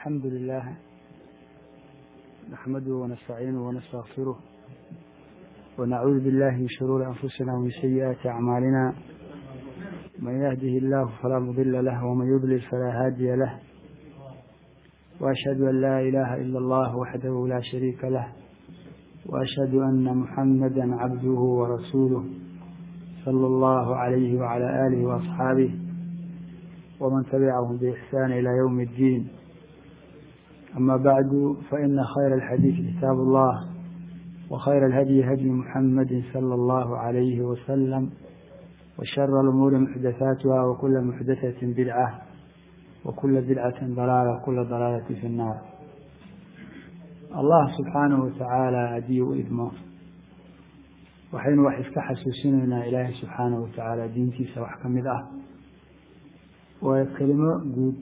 الحمد لله نحمده ونستعينه ونستغفره ونعوذ بالله من شرور أنفسنا ومن سيئات أعمالنا من يهده الله فلا مضل له ومن يضلل فلا هادي له وأشهد أن لا إله إلا الله وحده لا شريك له وأشهد أن محمدا عبده ورسوله صلى الله عليه وعلى آله وأصحابه ومن تبعهم بإحسان إلى يوم الدين أما بعد فإن خير الحديث كتاب الله وخير الهدي هدي محمد صلى الله عليه وسلم وشر الأمور محدثاتها وكل محدثة بدعة وكل بدعة ضلالة وكل ضلالة في النار allah subxaanahu watacaala haddii u idmo waxaynu wax iska xasuusinaynaa ilaahay subxaanahu watacaala diintiisa wax ka mid ah waa kelimo guud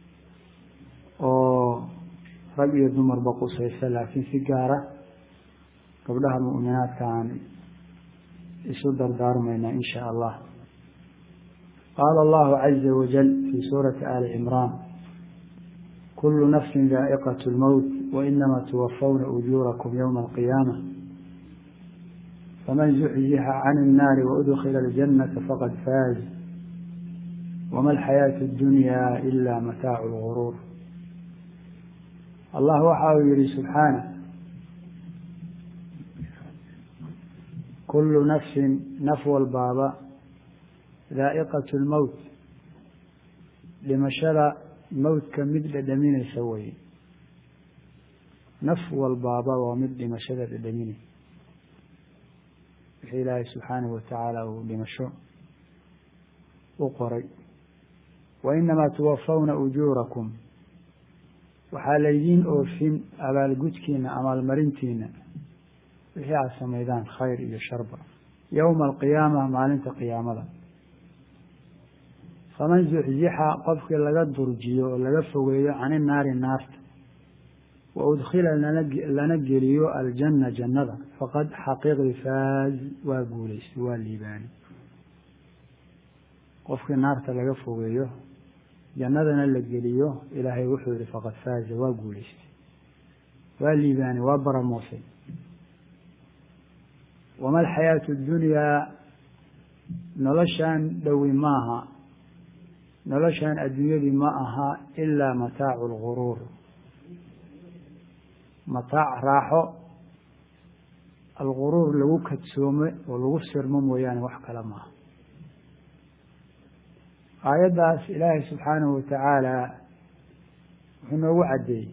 oo rag iyo dumarba qusaysa laakiin si gaara gabdhaha mu'minaadka aan isu dardaarmaynaa in sha allah qaala allahu caza wajal fii suurati ali cimraan kulu nafsi daa'iqat lmowt وإنما توفون أجوركم يوم القيامة فمن زحزح عن النار وأدخل الجنة فقد فاز وما الحياة الدنيا إلا متاع الغرور الله waxa uu yihi سبحaaنه كل نفس nف walbaaba ذaaئqaة الmowت dhimashada mowtka mid dhadhaminaysa weye naf walbaaba waa mid dhimashada dhadhaminay wixii ilaahay subxaanahu watacaala uu dhimasho u qoray wa inamaa tuwafawna ujuurakum waxaa laydiin oofin abaalgudkiina amaalmarintiina wixii aad samaydaan khayr iyo sharba yowma alqiyaama maalinta qiyaamada faman zuxzixa qofkii laga durjiyo oo laga fogeeyo cani naari naarta waudkhila lana geliyo aljanna jannada faqad xaqiiqi faaz waa guulaystay waa liibaani qofkii naarta laga fogeeyo jannadana la geliyo ilaahay wuxuu yihi faqad faaza waa guulaystay waa liibaani waa baramoosay wama alxayaatu اdunyaa noloshaan dhowi maaha noloshaan adduunyadii ma aha ilaa mataacu اlguruur mataac raaxo alguruur lagu kadsoome oo lagu sirmo mooyaane wax kale maaha aayaddaas ilaahay subxaanahu watacaala wuxuu noogu caddeeyey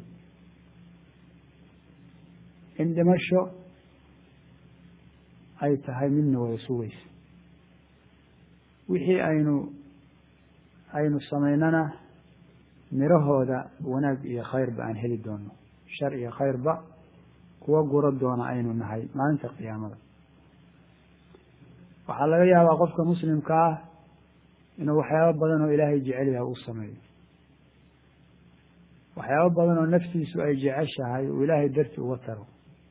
in dhimasho ay tahay midna wada sugaysa wixii aynu aynu samaynana mirahooda wanaag iyo khayrba aan heli doono shar iyo khayrba kuwa guro doona aynu nahay maalinta qiyaamada waxaa laga yaabaa qofka muslimka ah inuu waxyaabo badan oo ilaahay jecel yahay u sameeyo waxyaabo badan oo naftiisu ay jeceshahay uu ilaahay darti uga taro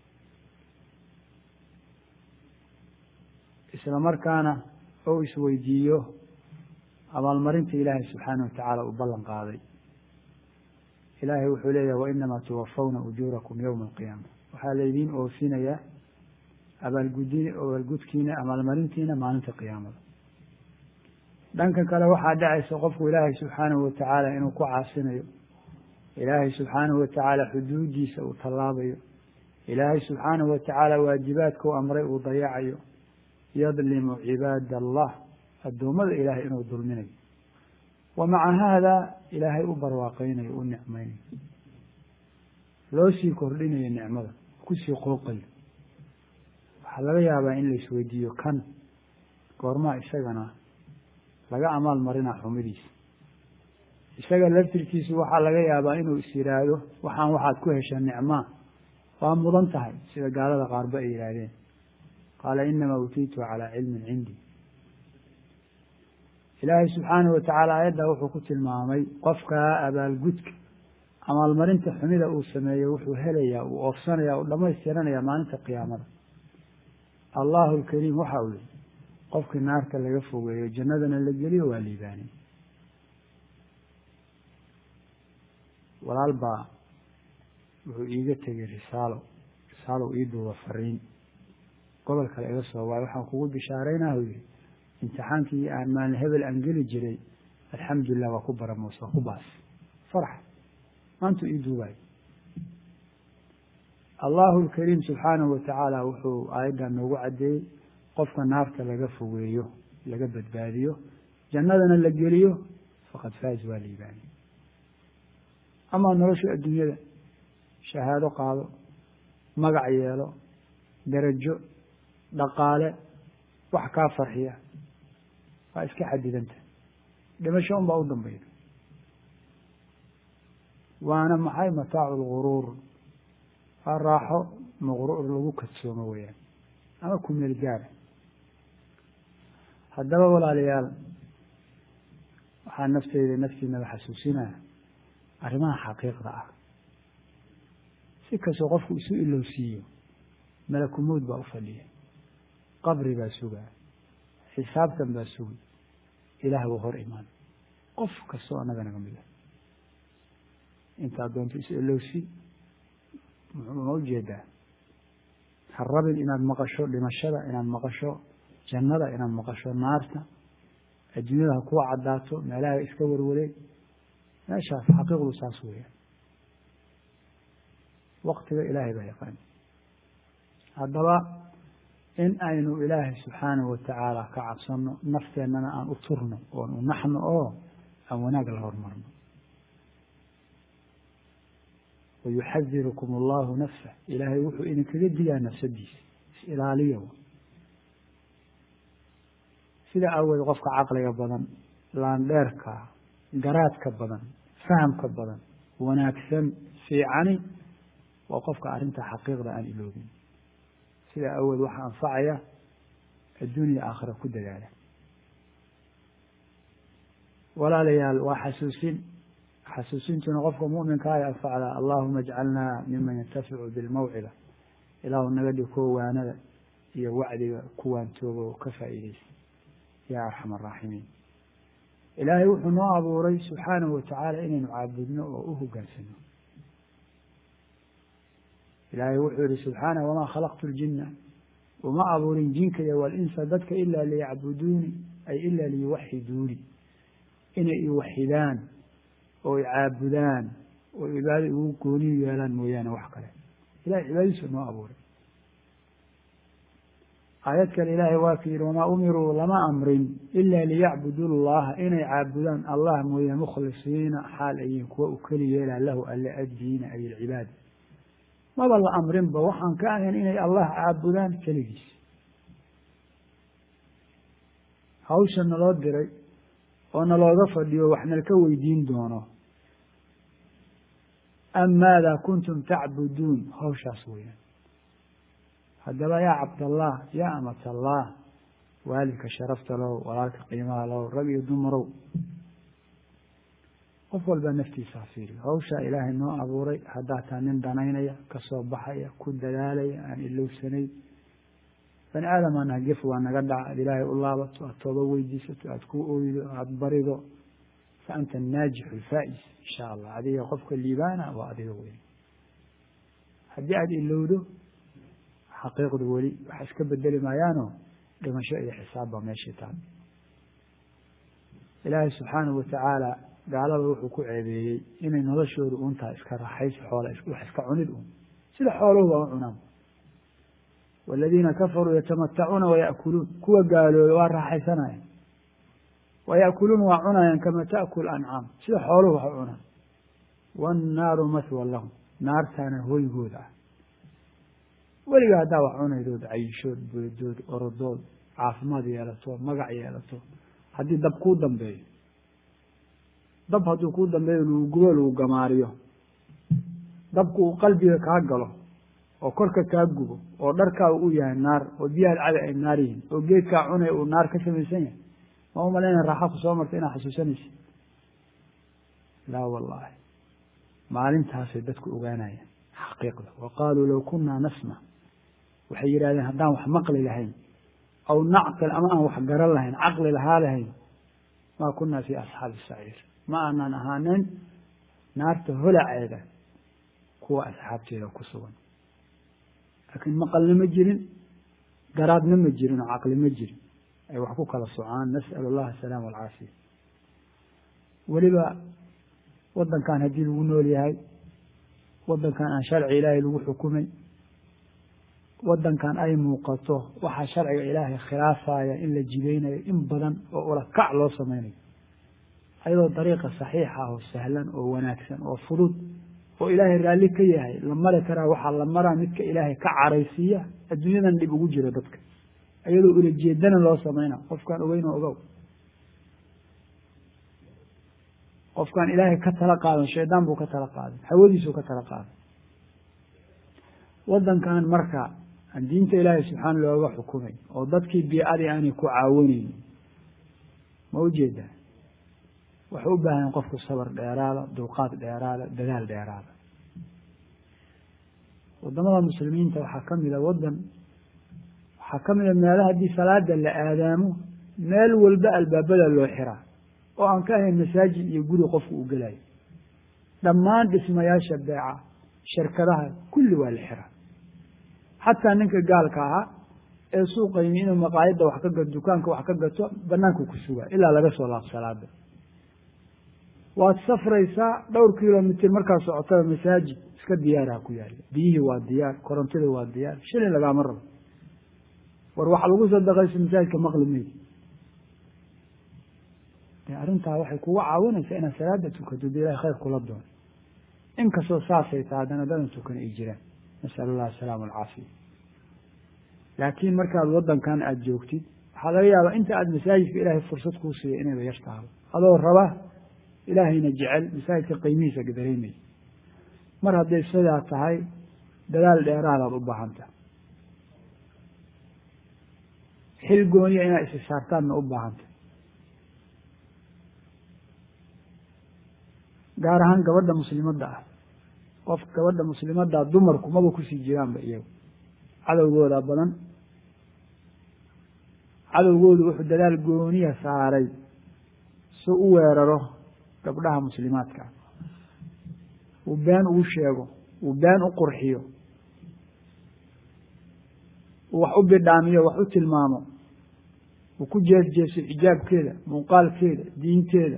isla markaana ou isweydiiyo abaalmarinta ilaahay subxaanahu watacaala uu ballan qaaday ilaahay wuxuu leeyahay wainamaa tuwafawna ujuurakum yowma alqiyaama waxaa laydiin oofinayaa abaalgudi abaalgudkiina abaalmarintiina maalinta qiyaamada dhanka kale waxaa dhacaysa qofku ilaahay subxaanahu watacaala inuu ku caasinayo ilaahay subxaanahu watacaala xuduudiisa uu tallaabayo ilaahay subxaanahu watacaala waajibaadka u amray uu dayacayo yadlimu cibaada allah addoommada ilaahay inuu dulminayo wa maca haada ilaahay u barwaaqeynayo u nicmaynayo loo sii kordhinayo nicmada kusii qooqayo waxaa laga yaabaa in la isweydiiyo kan goormaa isagana laga amaal marinaa xumidiisa isaga laftirkiisu waxaa laga yaabaa inuu is yidhaahdo waxaan waxaad ku hesha nicmaa waa mudan tahay sida gaalada qaarba ay yidhaahdeen qaala inamaa utiitu calaa cilmin cindii ilaahay subxaanahu watacaala aayaddaa wuxuu ku tilmaamay qofkaa abaalgudka amaalmarinta xumida uu sameeyo wuxuu helayaa uu oofsanayaa uu dhammaystiranayaa maalinta qiyaamada allahu alkariim waxa uu yihi qofkii naarta laga fogeeyo jannadana la geliyo waa liibaanay walaal baa wuxuu iiga tegey risaalo risaalo ii duuba fariin gobol kale iga soo waayo waxaan kugu bishaaraynaha u yihi imtixaankii aan maalin hebel aan geli jiray alxamdulilah waa ku baramoos waa ku baas farax maantuu ii duubayo allahu lkariim subxaanahu watacaala wuxuu aayaddan noogu caddeeyey qofka naarta laga fogeeyo laga badbaadiyo jannadana la geliyo faqad faaz waa liibaani amaa nolosha adduunyada shahaado qaado magac yeelo darajo dhaqaale wax kaa farxiya waa iska xadidanta dhimasho un baa u dambayda waana maxay mataacu lguruur waa raaxo maqruur lagu kadsoomo weyaan ama kumeel gaara haddaba walaalayaal waxaa nafteyda naftiinaba xasuusinaya arrimaha xaqiiqda ah si kastoo qofku isu ilowsiiyo malakumowd baa u fadhiya qabri baa sugaa xisaabtan baa sugi ilaah buu hor imaan qof kastoo annaga naga mid ah intaad doonto is ilowsi ma ujeedaa ha rabin inaad maqasho dhimashada inaad maqasho jannada inaad maqasho naarta adduunyada ha kuwa caddaato meelaha iska warwareeg meeshaas xaqiiqdu saas weeyaan waktiga ilaahay baa yaqaan haddaba in aynu ilaahay subxaanahu watacaala ka cabsano nafteennana aan u turno oon u naxno oo aan wanaag la hormarno wayuxadirukum allahu nafsa ilaahay wuxuu idinkaga digaa nafsadiisa is-ilaaliya sida aawood qofka caqliga badan laandheerka garaadka badan fahamka badan wanaagsan fiicani waa qofka arrinta xaqiiqda aan iloobin sida awood waxaa anfacaya adduuniya aakhira ku dadaala walaalayaal waa xasuusin xasuusintuna qofka muminka ay anfacdaa allahuma ajcalnaa miman yantaficu bilmawcida ilaahu naga dhig kuwa waanada iyo wacdiga kuwaan tooga oo ka faa'iideysa yaa arxam araaximiin ilaahay wuxuu noo abuuray subxaanahu watacaala inaynu caabudno oo u hogaansano ilaahay wuxuu yihi subxaanah wamaa khalaqtu ljina uma abuurin jinka iyo walinsa dadka ilaa liyacbuduuni ay ilaa liyuwaxiduuni inay iwaxidaan oo icaabudaan oo cibaado igu gooniyu yeelaan mooyaane wax kale ilahay cibaadadiisu noo abuuray aayad kale ilaahay waa ka yihi wamaa umiruu lama amrin ila liyacbudu llaha inay caabudaan allah mooyaane mukhlisiina xaal ayiin kuwa u keli yeelaa lahu alle addiina ay ilcibaada maba la amrinba waxaan ka ahayn inay allah caabudaan keligiis hawsha naloo diray oo nalooga fadhiyo wax nalka weydiin doono am maada kuntum tacbuduun hawshaas weeyaan haddaba yaa cabdallah yaa amatallah waalidka sharafta low walaalka qiimaha low rag iyo dumarow qof walbaa naftiisa hafiiriyo hawshaa ilaahay noo abuuray haddaa taa nin danaynaya kasoo baxaya ku dadaalaya aan ilowsanayn bani aadam anaha gef waa naga dhaca aad ilaahay u laabato aad tooba weydiisato aad ku oydo aada barido fa anta naajixu alfaa'is insha allah adiga qofka liibaana waa adiga weyn haddii aada ilowdo xaqiiqdu weli waxa iska bedeli maayaano dhimasho iyo xisaab baa meeshii taal ilaahay subxaanahu watacaala gaalada wuxuu ku ceebeeyey inay noloshoodu un tahay iska raaxaysi xoola wax iska cunid un sida xooluhu baa u cunaan waladiina kafaruu yatamatacuuna waya'kuluun kuwa gaalooba waa raaxaysanaya waya'kuluun waa cunayaan kama ta'kul ancaam sida xooluhu wax u cunaan waannaaru mahwan lahum naartaana hoygooda ah weliga haddaa wax cunaydood cayishood buudood orodood caafimaad yeelato magac yeelato haddii dab kuu dambeeyo dab hadduu kuu dambeeyo lagu gubo lagu gamaariyo dabku uu qalbiga kaa galo oo korka kaa gubo oo dharkaaga u yahay naar oo biyahaad cada ay naar yihiin oo geedkaa cunay uu naar ka samaysan yahay ma umalayna raaxa ku soo marta inaad xasuusanaysa laa wallaahi maalintaasay dadku ogaanayaan xaqiiqda wa qaaluu low kunaa nasma waxay yidhahdeen haddaan wax maqli lahayn aw nacqil ama aan wax garan lahayn caqli lahaa lahayn maa kunaa fii asxaabi saciir ma aanan ahaanin naarta holaceeda kuwa asxaabteeda ku sugan laakiin maqalna ma jirin garaadna ma jirin oo caqli ma jirin ay wax ku kala socaan nas'al allah asalaama alcaafiya weliba waddankan haddii lagu nool yahay waddankan aan sharci ilaahay lagu xukumay waddankan ay muuqato waxaa sharciga ilaahay khilaafaya in la jidaynayo in badan oo ula kac loo samaynayo ayadoo dariiqa saxiixa oo sahlan oo wanaagsan oo fudud oo ilaahay raalli ka yahay la mari karaa waxaa la maraa midka ilaahay ka caraysiiya adduunyadan dhib ugu jiro dadka ayadoo ula jeedana loo samayna qofkaan ogeyn oo ogow qofkaan ilaahay ka tala qaadan shaydaan buu ka tala qaaday hawadiisuu ka tala qaaday waddankan marka aan diinta ilaahay subxaana looga xukumay oo dadkii bii-adii aanay ku caawinaynin ma ujeedaa waxay u baahan qofku sabar dheeraada dulqaad dheeraada dadaal dheeraada waddamada muslimiinta waxaa ka mida waddan waxaa ka mida meelaha haddii salaada la aadaamo meel walba albaabada loo xiraa oo aan ka ahayn masaajid iyo guri qofku uu gelayo dhammaan dhismayaasha beeca shirkadaha kulli waa la xiraa xataa ninka gaalka ahaa ee suuqaymi inuu maqaayadda wax ka gato dukaanka wax ka gato banaanku ku sugaa ilaa laga soo laab salaada waad safraysaa dhowr kilomitr markaa socotada masaajid iska diyaaraha ku yaala biyihii waa diyaar korontida waa diyaar shilin lagaama rabo war waxa lagu sadaqayso masaajidka maqli maydi arrintaa waxay kugu caawinaysaa inaad salaada tukato de ilahay khayr kula doono inkastoo saasay taha haddana dadan tukan ay jiraan nasal allah asalaama alcaafiya laakiin markaad waddankan aada joogtid waxaa laga yaabaa inta aada masaajidka ilaahay fursad kuu siiya inayba yar tahay adoo raba ilaahayna jecel masaajidka qiimihiisa dareemaya mar hadday sidaa tahay dadaal dheeraadaad u baahanta xil gooniya inaad isi saartaanna u baahanta gaar ahaan gabadha muslimadda ah qof gabadha muslimaddaa dumarku maba kusii jiraanba iyagu cadowgooda badan cadowgoodu wuxuu dadaal gooniya saaray si u weeraro gabdhaha muslimaadka uu been ugu sheego uu been u qurxiyo uu wax u bidhaamiyo wax u tilmaamo uu ku jeesjeeso xijaabkeeda muuqaalkeeda diinteeda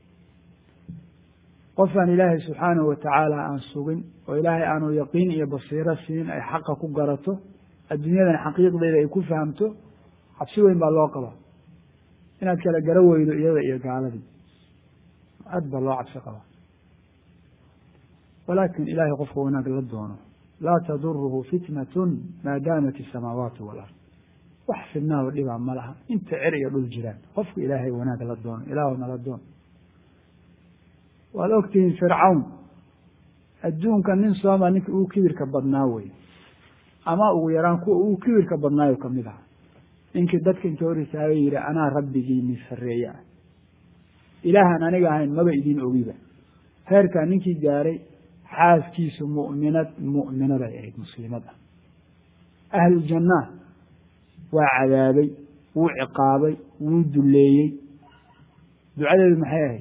qofaan ilaahay subxaanahu watacaala aan sugin oo ilaahay aanu yaqiin iyo basiiro siin ay xaqa ku garato adduunyadan xaqiiqdeeda ay ku fahamto cabsi weyn baa loo qabaa inaad kala garo weydo iyada iyo gaaladii aad baa loo cabsi qabaa walaakin ilaahay qofka wanaag la doono laa taduruhu fitnatun maa daamat isamaawaatu walard wax fidnaado dhibaa ma laha inta cer iyo dhul jiraan qofka ilaahay wanaag la doono ilaahuna la doono waad ogtihiin fircawn adduunka nin sooma ninka ugu kibirka badnaa wey ama ugu yaraan kuwa ugu kibirka badnaayo kamid aha ninkii dadka inta hor isaagay yihi anaa rabbigii min sarreeye ah ilaahaan aniga ahayn maba idin ogiba heerkaa ninkii gaaray xaaskiisu mu'minad mu'minaday ahayd muslimad ah ahluljannaa waa cadaabay wuu ciqaabay wuu duleeyey ducadeedu maxay ahayd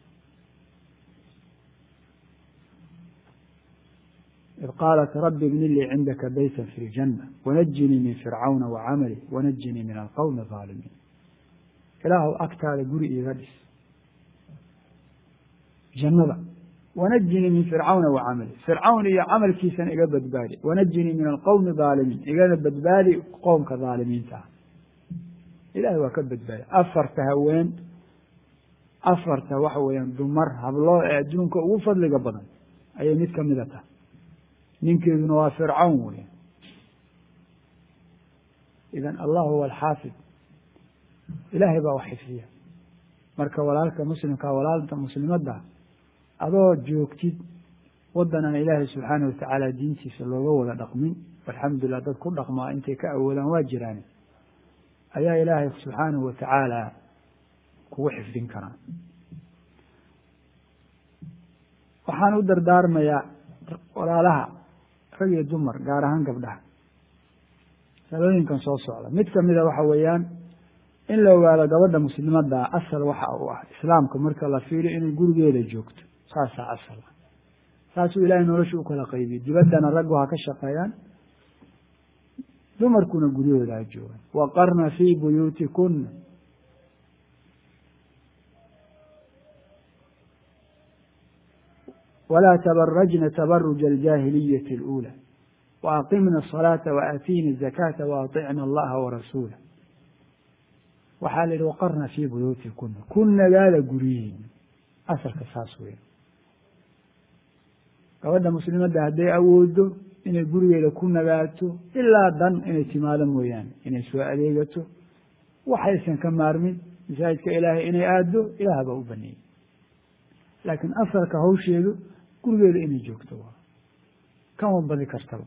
id qaalat rabbi ibni lii cindaka beyta fi ljanna wanajinii min fircawna wacamali wanajinii min alqowmi aalimiin ilaahu agtaada guri iiga dhis jannada wanajinii min fircawna wacamali fircawn iyo camalkiisana iga badbaadi wanajinii min alqowmi aalimiin igana badbaadi qowmka aalimiinta ah ilahay waa ka badbaadi afarta haween afarta waxa weeyaan dumar habloo ee adduunka ugu fadliga badan ayay mid kamida tahay ninkeeduna waa fircawn weya idan allah huwa alxaafid ilaahay baa wax xifdiya marka walaalka muslimka walaalta muslimadda adoo joogtid waddan aan ilaahay subxaana watacaala diintiisa looga wada dhaqmin alxamdulilah dad ku dhaqmaa intay ka awoodaan waa jiraan ayaa ilaahay subxaanahu watacaala kugu xifdin karaa waxaan u dardaarmayaa walaalaha rag iyo dumar gaar ahaan gabdhaha salooyinkan soo socda mid kamida waxa weeyaan in la ogaado gabadha muslimadda asal waxa u ah islaamka marka la fiiriyo inay gurigeeda joogto saasaa asal ah saasuu ilaahay nolosha u kala qaybiyey dibaddana raggu ha ka shaqeeyaan dumarkuna guryahooda ha joogaan waqarna fii buyuutikuna walaa tabarajna tabaruja aljaahiliyati اluulى waaqimna الصalaaةa waaatiina الzakaata waaطicna allaha warasuula waxaa la yidhi waqarna fii buyuutikuna ku nagaada guryihiina asalka saas weya gabadha muslimadda hadday awoodo inay gurigeeda ku nagaato ilaa dan inay timaado mooyaane inay soo adeegato waxaysan ka maarmin masaajidka ilaahay inay aaddo ilaah baa u baneeyey laakiin asalka hawsheedu gurigeeda inay joogto waa kama badi kartaba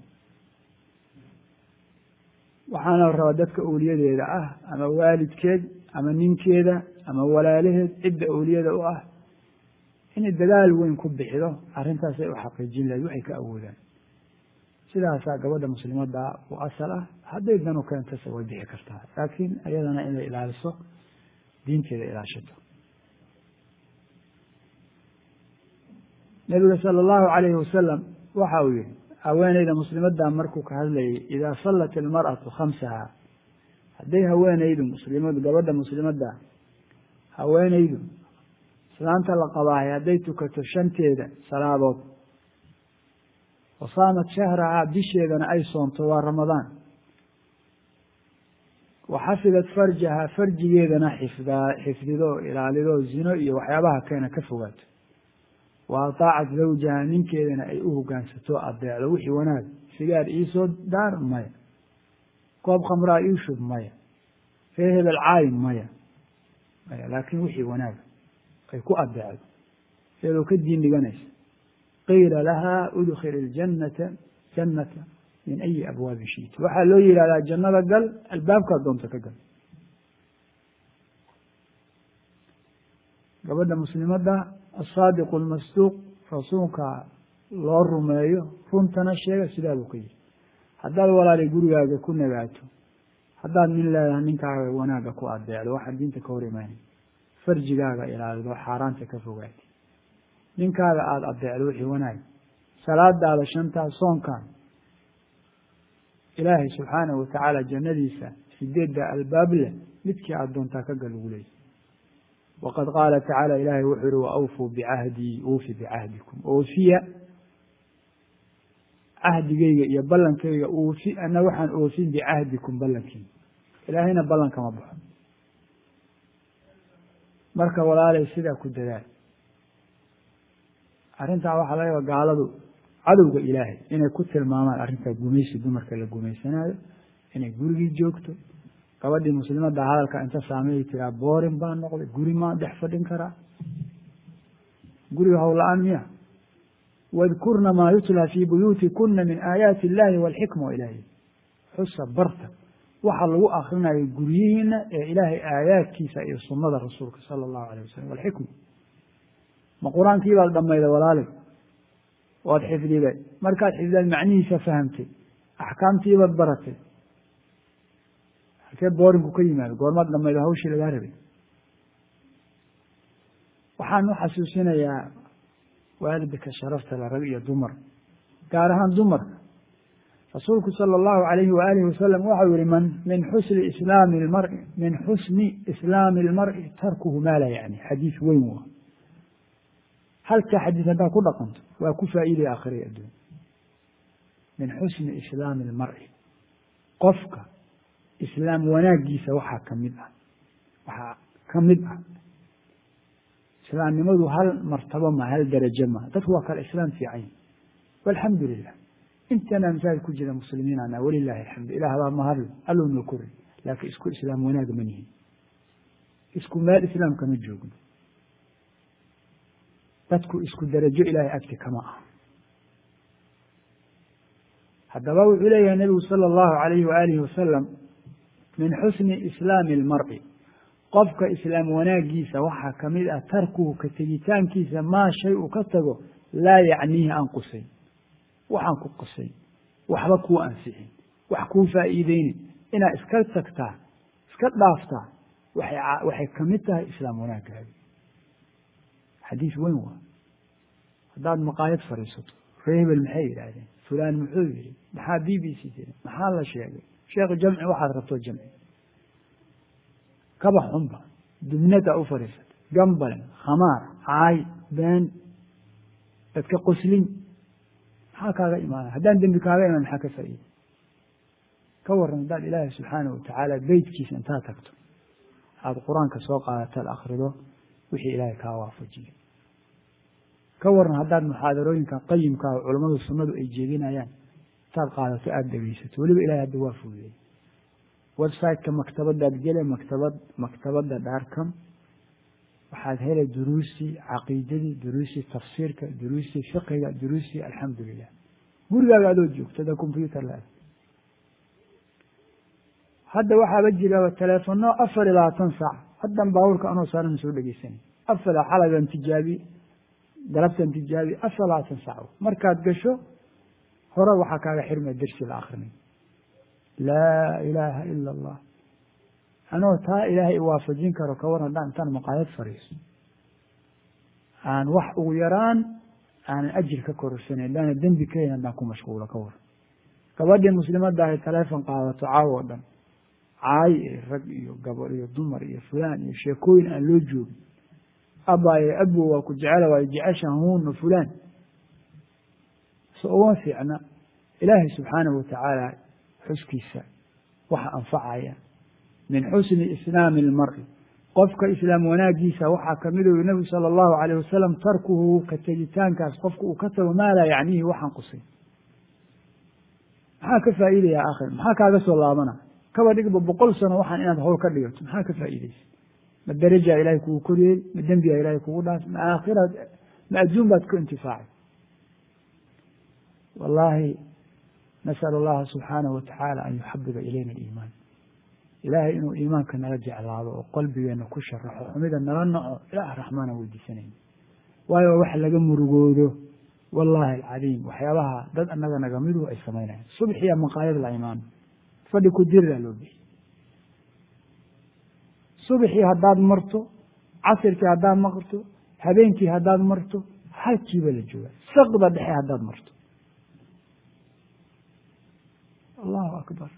waxaana rabaa dadka owliyadeeda ah ama waalidkeed ama ninkeeda ama walaalaheed cidda owliyada u ah inay dadaal weyn ku bixido arrintaasay u xaqiijin lahayd waxay ka awoodaan sidaasaa gabadha muslimadda u asal ah hadday danu keentase way bixi kartaa laakiin iyadana inay ilaaliso diinteeda ilaashato nabiga sala allahu calayhi wasalam waxa uu yihi haweeneyda muslimadda markuu ka hadlayay idaa sallat ilmar'atu khamsaha hadday haweeneydu muslimadu gabadha muslimadda haweeneydu islaanta la qabaahay hadday tukato shanteeda salaadood wa saamat shahrahaa bisheedana ay soonto waa ramadaan wa xafidat farjahaa farjigeedana xifdaa xifdido ilaalido zino iyo waxyaabaha keena ka fogaato wa ataacat zawjaha ninkeedana ay u hogaansato adeecdo wixii wanaag sigaar iisoo daar maya koob khamraa ii shub maya ree hebel caayin maya maya laakiin wixii wanaag ay ku adeecdo iyadoo ka diin dhiganaysa qiila lahaa udkhil iljannata jannata min ayi abwaabi shiiti waxaa loo yihahdaa jannada gal albaabkaad doonto ka gal gabadha muslimadda asaadiqu almasduuq rasuulka loo rumeeyo runtana sheega sidaa buu ka yihi haddaad walaalay gurigaaga ku nagaato haddaad nin leedahay ninkaaga wanaagga ku adeecdo waxaa diinta ka hor imaanay farjigaaga ilaalido xaaraanta ka fogaati ninkaaga aada adeecdo wixii wanaag salaadaada shantaa soonkan ilaahay subxaanahu watacaala jannadiisa sideedda albaab leh midkii aada doontaa ka gal ugu leeyay waqad qaala tacaala ilaahay wuxuu yihi wa awfuu bicahdii uufi bicahdikum oofiya cahdigeyga iyo ballankayga uufi ana waxaan oofin bicahdikum ballankiina ilaahayna ballan kama baxo marka walaalay sidaa ku dadaal arrintaa waxaa laga yaaba gaaladu cadowga ilaahay inay ku tilmaamaan arrintaa gumaysi dumarka la gumaysanayo inay gurigii joogto gabadhii muslimadda hadalka inta saameeyay tiraa boorin baa noqday guri maan dhex fadhin karaa guriga howla-aan miya wadkurna maa yutlaa fii buyuutikuna min aayaati illahi walxikma wa ilaahi xusa barta waxa lagu akrinayo guryihiina ee ilaahay aayaadkiisa iyo sunada rasuulka sala allahu alayh wasalam walxikma ma qur-aankii baad dhamayday walaalay waad xifdiday markaad xifdidaad macnihiisa fahamtay axkaamtiibaad baratay halkee boorinku ka yimaado goormaad dhamaydo hawshii lagaa rabay waxaan u xasuusinayaa waalidka sharafta la rag iyo dumar gaar ahaan dumarka rasuulku sala allahu alayhi waalihi wasalam waxau yihi man min xusni islaami lmari min xusni islaami lmari tarkuhu maa laa yacni xadiis weyn waa halkaa xadiis haddaad ku dhaqanto waa ku faa'iidaya aakhira adduun min xusni islaami lmari qofka islaam wanaagiisa waxaa ka mid ah waxaa ka mid ah islaamnimadu hal martabo ma hal darajo ma dadku waa kale islaam fiican walxamdu lilah intana masaajid ku jira muslimiin ana walilahi alxamdu ilah baa mahadle alluu noo kori laakiin isku islaam wanaag ma nihin isku meel islaamka ma joogno dadku isku darajo ilaahay agti kama ah haddaba wuxuu leeyahay nebigu sala allahu alayhi waalihi wasalam min xusni islaami almar'i qofka islaam wanaagiisa waxaa ka mid ah tarkuhu ka tegitaankiisa maa shay uu ka tago laa yacniihi aan qusayn waxaan ku qusayn waxba kuu ansixin wax kuu faa'iideynin inaad iska tagtaa iska dhaaftaa waxay waxay ka mid tahay islaam wanaagaaga xadiis weyn waa haddaad maqaayad fadhiisato ree hebel maxay yidhaahdeen fulaan muxuu yihi maxaa b b c tiri maxaa la sheegay sheekh jamci waxaad rabto jamci kaba xunba dubnada u fadhiisatay gambalen khamaar caay been dadka qoslin maxaa kaaga imaana haddaan dembi kaaga imaan maxaa ka faa'iida ka waran haddaad ilaahay subxaanahu watacaala beytkiisa intaad tagto aada qur-aanka soo qaadataad akrido wixii ilaahay kaa waafajiyo ka waran haddaad muxaadarooyinka qayimkaa oo culammadu sunnadu ay jeedinayaan intaad qaadato aada dhegeysato weliba ilahay hadda waa fududeey websiteka maktabadaad gele maktabad maktabadda dhaarkam waxaad helay duruusii caqiidadii duruusii tafsiirka duruusii fiqiga duruusii alxamdu lilah gurigaaga adoo joogto ada combyuter la hadda waxaaba jiraba teleefono afar iyo labaatan saac haddan baabuurka anoo saaran soo dhegeysanay afar xalagan tijaabi galabtan tijaabi afar labaatan saac markaad gasho hore waxaa kaaga xirmaya dersi la akrinay laa ilaaha ila allah anoo taa ilaahay iwaafajin karo kawaran haddaan intaan maqaayad fariiso aan wax ugu yaraan aanan ajir ka kororsanan haddaana dembi kahayn haddaan ku mashquulo ka waran gabadhii muslimadda ahay taleefon qaadato caawo o dhan caay iyo rag iyo gabadh iyo dumar iyo fulaan iyo sheekooyin aan loo joogin abaaye abo waa ku jecela waayo jecesha huuna fulaan so uma fiicna ilaahay subxaanahu watacaala xuskiisa waxa anfacaya min xusni islaami اlmari qofka islaam wanaagiisa waxaa kamid u nebigu salى اllahu alayh wasalam tarkuhu ka tegitaankaas qofka uu ka tago maa laa yacnihi waxaan qusay maxaa ka faa'iidaya akhir maxaa kaaga soo laabana kaba dhigba boqol sano waxaan inaad howl ka dhigato maxaa ka faa'iideysa ma derajaa ilahay kugu koriyey ma dembigaa ilahay kugu dhaas ma aakhiraad ma adduun baad ku intifaacay wallahi nasأl اllaha subxaanahu watacaala an yuxabiba ilayna aliimaan ilaahay inuu iimaanka nala jeclaado oo qalbigeena ku sharaxo xumida nala naco ilaah raxmaana weydiisanayna waayo wax laga murugoodo wallahi alcadiim waxyaabaha dad annaga nagamidu ay samaynayan subxiya maqaayad la imaano fadhi ku diriraa loo bixiy subxii haddaad marto casirkii haddaad marto habeenkii haddaad marto halkiiba la jooga saqda dhexe haddaad marto allahu akbar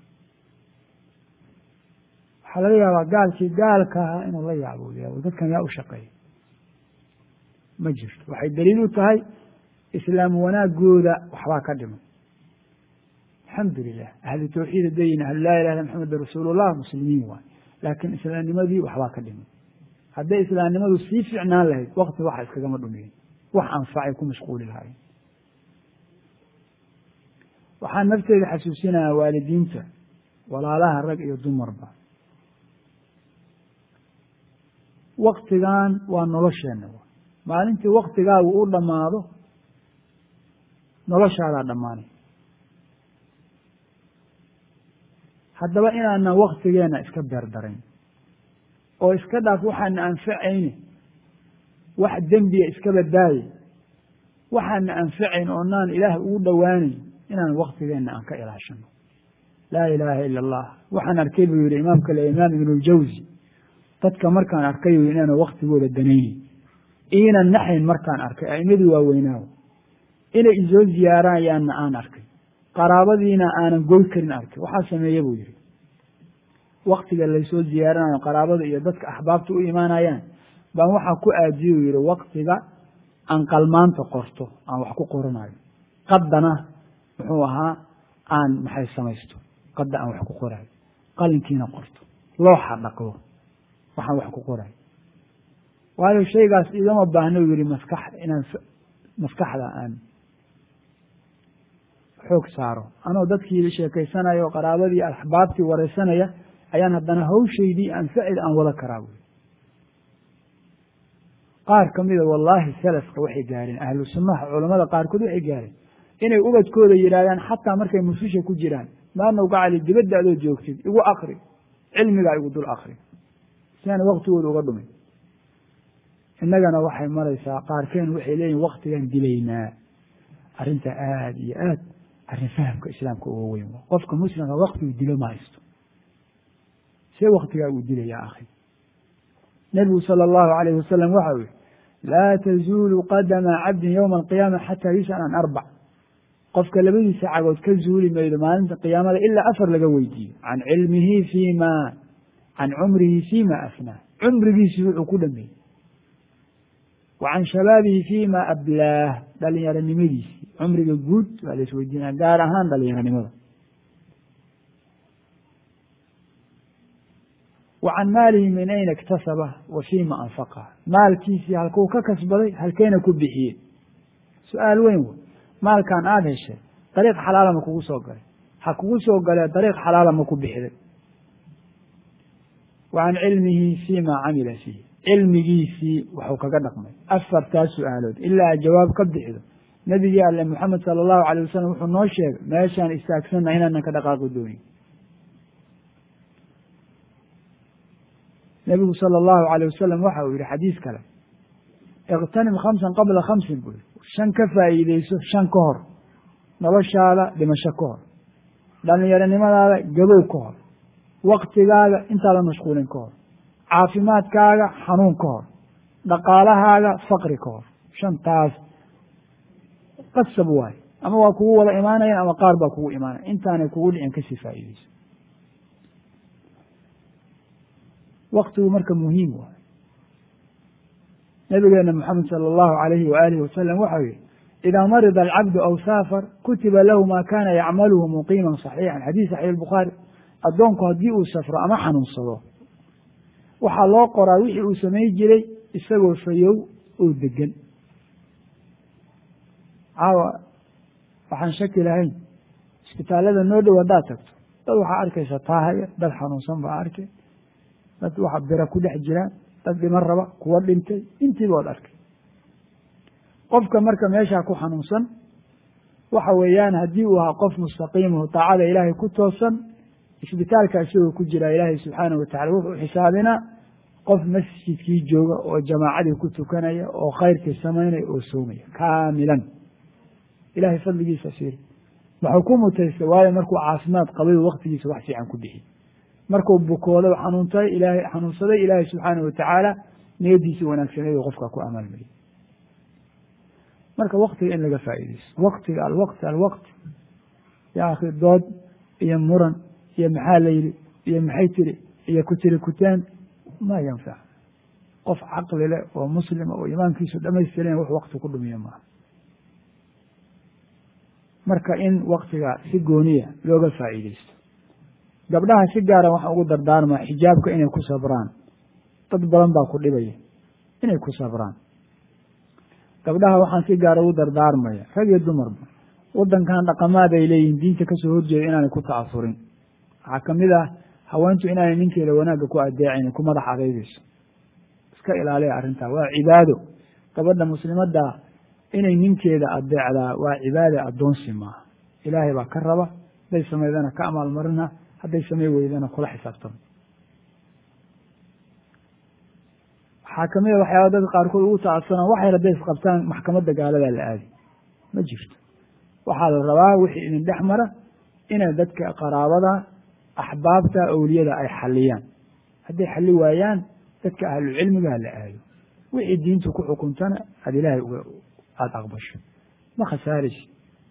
waxaa laga yaabaa gaalkii gaalka ahaa inuu la yaabo dadkan yaa u shaqeeya ma jirto waxay daliil u tahay islaam wanaagooda waxbaa ka dhiman alxamdu lilah ahlu tawxiid hadayin ahlu laa ilah illa maxameda rasuulullah muslimiin waay laakiin islaamnimadii waxbaa ka dhiman hadday islaamnimadu sii ficnaan lahayd wakti waxa iskagama dhumiyen wax anfacay ku mashquuli lahayen waxaan nafteeda xasuusinayaa waalidiinta walaalaha rag iyo dumarba waktigan waa nolosheenna maalintii waktigaagu u dhammaado noloshaadaa dhammaanay haddaba inaanan waktigeenna iska beerdarayn oo iska dhaaf waxaana anfacayne wax dembiya iska badaaye waxaana anfacayn oonaan ilaah ugu dhowaanayn inaan waktigeenna aan ka ilaashano laa ilaaha ila allah waxaan arkay buu yihi imaamka le imaam ibnu ljawsi dadka markaan arkay u inaana waktigooda danaynin iinan naxayn markaan arkay a'imadii waaweynaawo inay isoo ziyaarayaanna aan arkay qaraabadiina aanan goy karin arkay waxaa sameeye buu yihi waktiga laysoo ziyaaranayo qaraabada iyo dadka axbaabta u imaanayaan baan waxaa ku aadiye u yihi waktiga aan qalmaanta qorto aan wax ku qoranayo qaddana muxuu ahaa aan maxay samaysto qadda aan wax ku qorayo qalinkiina qorto looxa dhaqdo waxaan wax ku qorayo waayo shaygaas igama baahno u yihi maskax inaan maskaxda aan xoog saaro anoo dadkii sheekaysanayo o qaraabadii axbaabtii wareysanaya ayaan haddana hawshaydii aan ficil aan wada karaa buyi qaar kamida wallaahi salafka waxay gaareen ahlu sunnaha culamada qaarkood waxay gaareen inay ubadkooda yidhaahdaan xataa markay mususha ku jiraan maanow gacali dibadda adoo joogtid igu akri cilmigaa igu dul akri si aan waktigooda uga dhumin innagana waxay maraysaa qaarkeen waxay leeyihin waktigaan dilaynaa arrinta aada iyo aad arrin fahamka islaamka uga weyn qofka muslimka waktigu dilo ma haysto see waktigaa uu dilaya akhi nebigu sala allahu alayh wasalam waxa u yihi laa tazuulu qadama cabdin yowma alqiyaama xataa yus'al an arbac qofka labadiisa cagood ka zuuli maydo maalinta qiyaamada ilaa afar laga weydiiyo can cilmihi fiima can cumrihi fiima afnaa cumrigiisii wuxuu ku dhameeyey wa can shabaabihi fiima ablaah dhalinyaronimadiisii cumriga guud waa la isweydiinaya gaar ahaan dhalinyaronimada wa can maalihi min ayna iktasaba wa fiima anfaqa maalkiisii halkuu ka kasbaday halkeena ku bixiyey su-aal weyn wey maalkan aada heshay dariiq xalaala ma kugu soo galay ha kugu soo galee dariiq xalaala ma ku bixiday wa can cilmihi fiima camila fiihi cilmigiisii waxuu kaga dhaqmay afartaa su-aalood ilaa jawaab ka bixido nebigii alle moxamed sala allahu alayh wasalam wuxuu noo sheegay meeshaan istaagsanna inaanan ka dhaqaaqi doonin nebigu sala allahu alayh wasalam waxa uu yihi xadiis kale iqtanim khamsan qabla khamsin buu yihi shan ka faa'iideyso shan ka hor noloshaada dhimasho ka hor dhalinyaronimadaada gabow ka hor waktigaaga intaadan mashquulin ka hor caafimaadkaaga xanuun ka hor dhaqaalahaaga faqri ka hor shantaas qasab waayo ama waa kugu wada imaanayan ama qaar baa kugu imaanaya intaanay kugu dhicin kasii faa'iideyso waktigu marka muhiim waayo nabigeena moxamed sala allahu alayhi waalihi wasalam waxau yihi idaa marida alcabdu aw saafar kutiba lahu ma kana yacmaluhu muqiiman saxiixan xadiis saxiix bukhaari addoonku haddii uu safro ama xanuunsado waxaa loo qoraa wixii uu samay jiray isagoo fayow oo degan caawa waxaan shaki lahayn isbitaallada noo dhow haddaad tagto dad waxaa arkaysa taahaya dad xanuunsan baa arkay dad waxa bira ku dhex jiraan dad dhiman raba kuwa dhintay intiiba od arkay qofka marka meeshaa ku xanuunsan waxa weeyaan haddii uu ahaa qof mustaqiimahu taacada ilaahay ku toosan isbitaalka isagoo ku jira ilaahay subxaana wa tacala wuxuu xisaabinaa qof masjidkii jooga oo jamaacadii ku tukanaya oo khayrkii samaynaya oo soomaya kaamilan ilahay fadligiisa fiiri waxuu ku mutaystay waayo markuu caafimaad qabay waktigiisa wax fiican ku bixiy markuu bukooday xanuuntay ilaahay xanuunsaday ilaahay subxaana wa tacaala niyadiisii wanaagsaneed oo qofka ku amaalmariyay marka waktiga in laga faa'iideysto waktiga alwaqti alwaqti ya akhi dood iyo muran iyo maxaa la yidhi iyo maxay tiri iyo ku tiri kutaan ma yanfac qof caqli leh oo muslima oo imaankiisu dhamaystiran wax wakti ku dhumiya maaha marka in waktiga si gooniya looga faa'iideysto gabdhaha si gaara waxaan ugu dardaarmaa xijaabka inay ku sabraan dad badan baa ku dhibaya inay ku sabraan gabdhaha waxaan si gaara ugu dardaarmaya rag iyo dumarba waddankan dhaqamaad ay leeyihiin diinta kasoo horjeeda inaanay ku ta'afurin waxaa kamid ah haweentu inaanay ninkeeda wanaagga ku adeecayn ku madax adeygeyso iska ilaaliya arrintaa waa cibaado gabadha muslimadda inay ninkeeda adeecdaa waa cibaada addoonsi maaha ilaahay baa ka raba hadday samaydana ka amaalmarina hadday samay weydana kula xisaabtamo waxaa kamid a waxyaaba dadka qaarkood ugu ta'asana waxay hadday isqabtaan maxkamadda gaaladaa la aadi ma jirto waxaa la rabaa wixii idin dhex mara inay dadka qaraabada axbaabta awliyada ay xaliyaan hadday xali waayaan dadka ahlucilmiga hala aado wixii diintu ku xukuntana aada ilaahay uga aada aqbasho ma khasaaraysi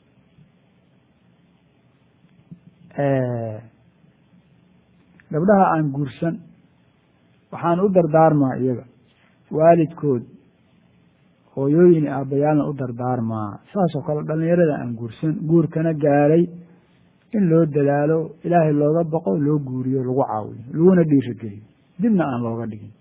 gabdhaha aan guursan waxaan u dardaarmaa iyaga waalidkood hooyooyin aabbayaalna u dardaarmaa saasoo kale dhallinyarada aan guursan guurkana gaaray in loo dadaalo ilaahay looga baqo loo guuriyo lagu caawiyo laguna dhiirageliyo dibna aan looga dhigin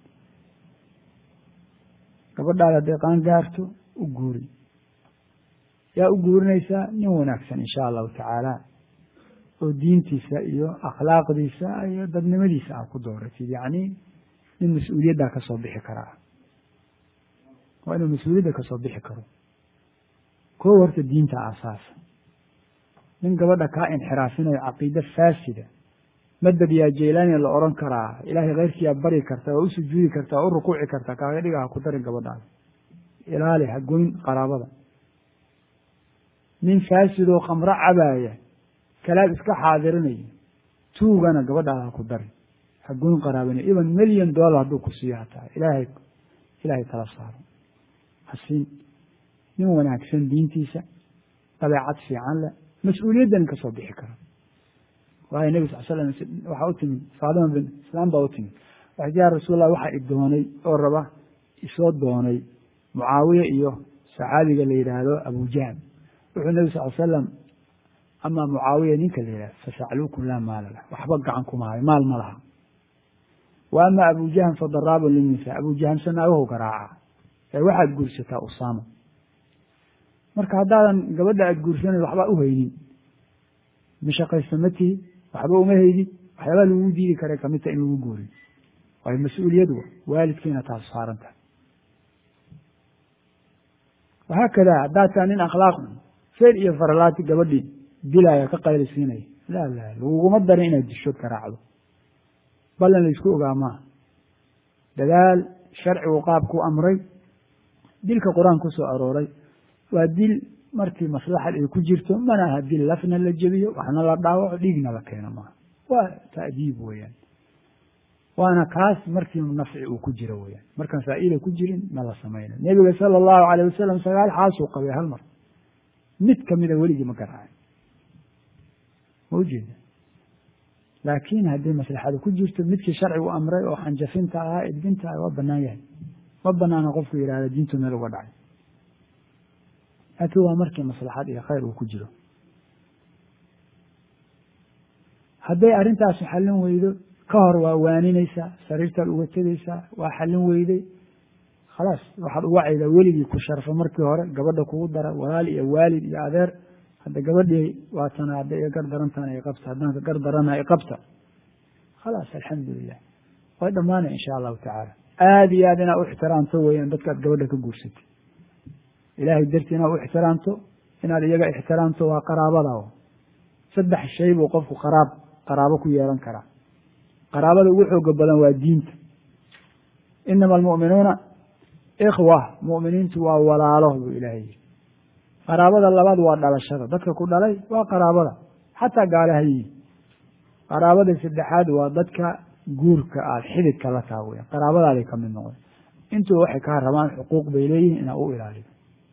gabadhaada hadday qaan gaarto u guuri yaa u guurinaysaa nin wanaagsan insha allahu tacaala oo diintiisa iyo akhlaaqdiisa iyo dadnimadiisa aa ku dooratid yacni nin mas-uuliyaddaa ka soo bixi karaa waa inuu mas-uuliyadda ka soo bixi karo koo horta diinta aasaasa nin gabadha kaa inxiraafinayo caqiide faasida madad yaa jeylaani la odhan karaa ilaahay keyrkiyaa bari karta waa u sujuudi kartaa waa u rukuuci kartaa kaaga dhiga ha ku darin gabadhaada ilaali ha goyn qaraabada nin faasidoo khamro cabaaya kalaad iska xaadirinaya tuugana gabadhaada ha ku darin ha goyn qaraabana iban milyan dollar hadduu ku siiyo hataa ilaahay ilaahay tala saaro ha siin nin wanaagsan diintiisa dabeecad fiican leh mas-uuliyaddan ka soo bixi kara waayo nebi sal slam waxaa u timid faadima bin islaam baa u timid waxay tii ya rasuul allah waxaa i doonay oo raba isoo doonay mucaawiya iyo saxaabiga la yidhaahdo abujahl wuxuu nebi sal slam ama mucaawiya ninka la yidhahdo fasacluukum laa maala lah waxba gacan kuma hayo maal ma laha wa ama abujahm fadaraabun linisa abujahamse naagahu garaaca ee waxaad guursataa usaama marka haddaadan gabadha aad guursanayn waxbaa u haynin mashaqaysta ma tihi waxba uma haydin waxyaabaa lagu diidi kara kamidta in lagu guuriyo waayo mas-uuliyadu waalidkiina taas saaran tahay wahaakada haddaad taa nin akhlaaq feer iyo faralaati gabadhii dilaya ka qaylisiinaya la la laguguma darin inaad dishood garaacdo ballan laysku ogaa maaha dadaal sharcigu qaabku amray dilka qur-aan ku soo arooray waa dil markii maslaxad ay ku jirto mana aha dil lafna la jebiyo waxna la dhaawaco dhiigna la keeno maaha waa ta'diib weeyaan waana kaas markii nafci uu ku jiro weyaan markaan faa'iida ku jirin ma la samayna nebiga sala allahu alayh wasalam sagaal xaasuu qabay hal mar mid kamida weligii ma garaacay ma ujeeda laakiin haddii maslaxadu ku jirto midkii sharcigu amray oo xanjafinta ahaa edbinta ah waa banaan yahay ma banaana qofku yidhahda diintu meel uga dhacay laakiin waa markii maslaxad iyo khayr uu ku jiro hadday arrintaasu xallin weydo ka hor waa waaninaysaa sariirtaad uga tegeysaa waa xallin weyday khalaas waxaad uga caydaa weligii ku sharfo markii hore gabadha kugu dara walaal iyo waalid iyo adeer hadda gabadhii waatana hadda iga gar darantaana i qabta haddaan ka gar darana i qabta khalaas alxamdulilah way dhammaanay insha allahu tacaala aada iyo aad inaad u ixtiraamto weeyaan dadkaad gabadha ka guursatay ilaahay dartii inaad u ixtiraamto inaad iyaga ixtiraamto waa qaraabada saddex shay buu qofku qaraab qaraabo ku yeelan karaa qaraabada ugu xooga badan waa diinta inama almu'minuuna ikhwa mu'miniintu waa walaalo buu ilaahay yihi qaraabada labaad waa dhalashada dadka ku dhalay waa qaraabada xataa gaalaha yihin qaraabada saddexaad waa dadka guurka aad xididka la taa weya qaraabadaaday ka mid noqon intuba waxay kaa rabaan xuquuq bay leeyihin inaa u ilaalido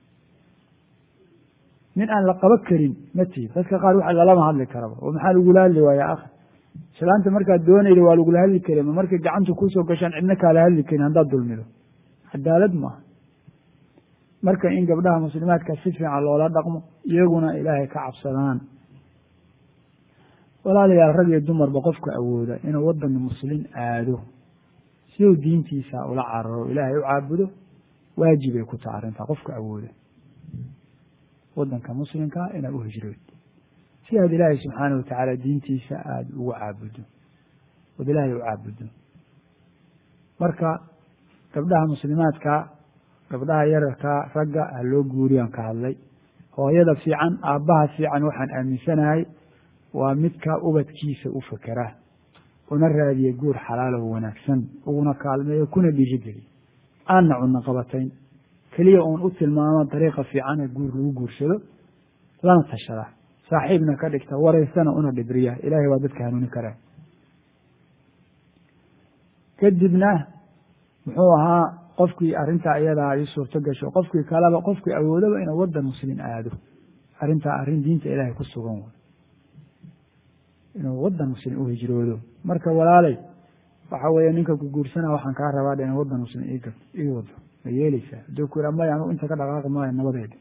nin aan la qaba karin ma tihi dadka qaar waxa lalama hadli karaba oo maxaa lagula hadli waaya akhi islaanta markaad doonayda waa lagula hadli kari ma markay gacanta kuusoo gashaan cidna kaala hadli karin haddaad dulmido cadaalad maaha marka in gabdhaha muslimaadka si fiican loola dhaqmo iyaguna ilaahay ka cabsadaan walaalayaal rag iyo dumarba qofka awooda inuu wadan muslin aado si uu diintiisa ula cararo ilaahay u caabudo waajibay ku taha arrintaa qofka awooda wadanka muslimkaa inaad u hijrood si aad ilaahay subxaanah watacaala diintiisa aada ugu caabudo ood ilaahay u caabudo marka gabdhaha muslimaadka gabdhaha yararkaa ragga ha loo guuriyaan ka hadlay hooyada fiican aabbaha fiican waxaan aaminsanahay waa midka ubadkiisa u fakera una raadiya guur xalaalow wanaagsan uguna kaalmeeyo kuna dhiirigeliyo aanna cunno qabatayn keliya uun u tilmaamo dariiqa fiican ee guur lagu guursado lana tashada saaxiibna ka dhigta waraysana una dhibriya ilaahay waa dadka hanuuni karaa kadibna muxuu ahaa qofkii arrintaa iyadaa ay suurto gasho qofkii kaleba qofkii awoodaba inuu wadan muslim aado arrintaa arrin diinta ilaahay ku sugan way inuu wadan muslim u hijroodo marka walaalay waxa weeye ninka ku guursana waxaan kaa rabaa in wadan muslim ig ii wado ma yeeleysaa hadduu ku yidhaa maya anugu inta ka dhaqaaqi maayo nabadeeda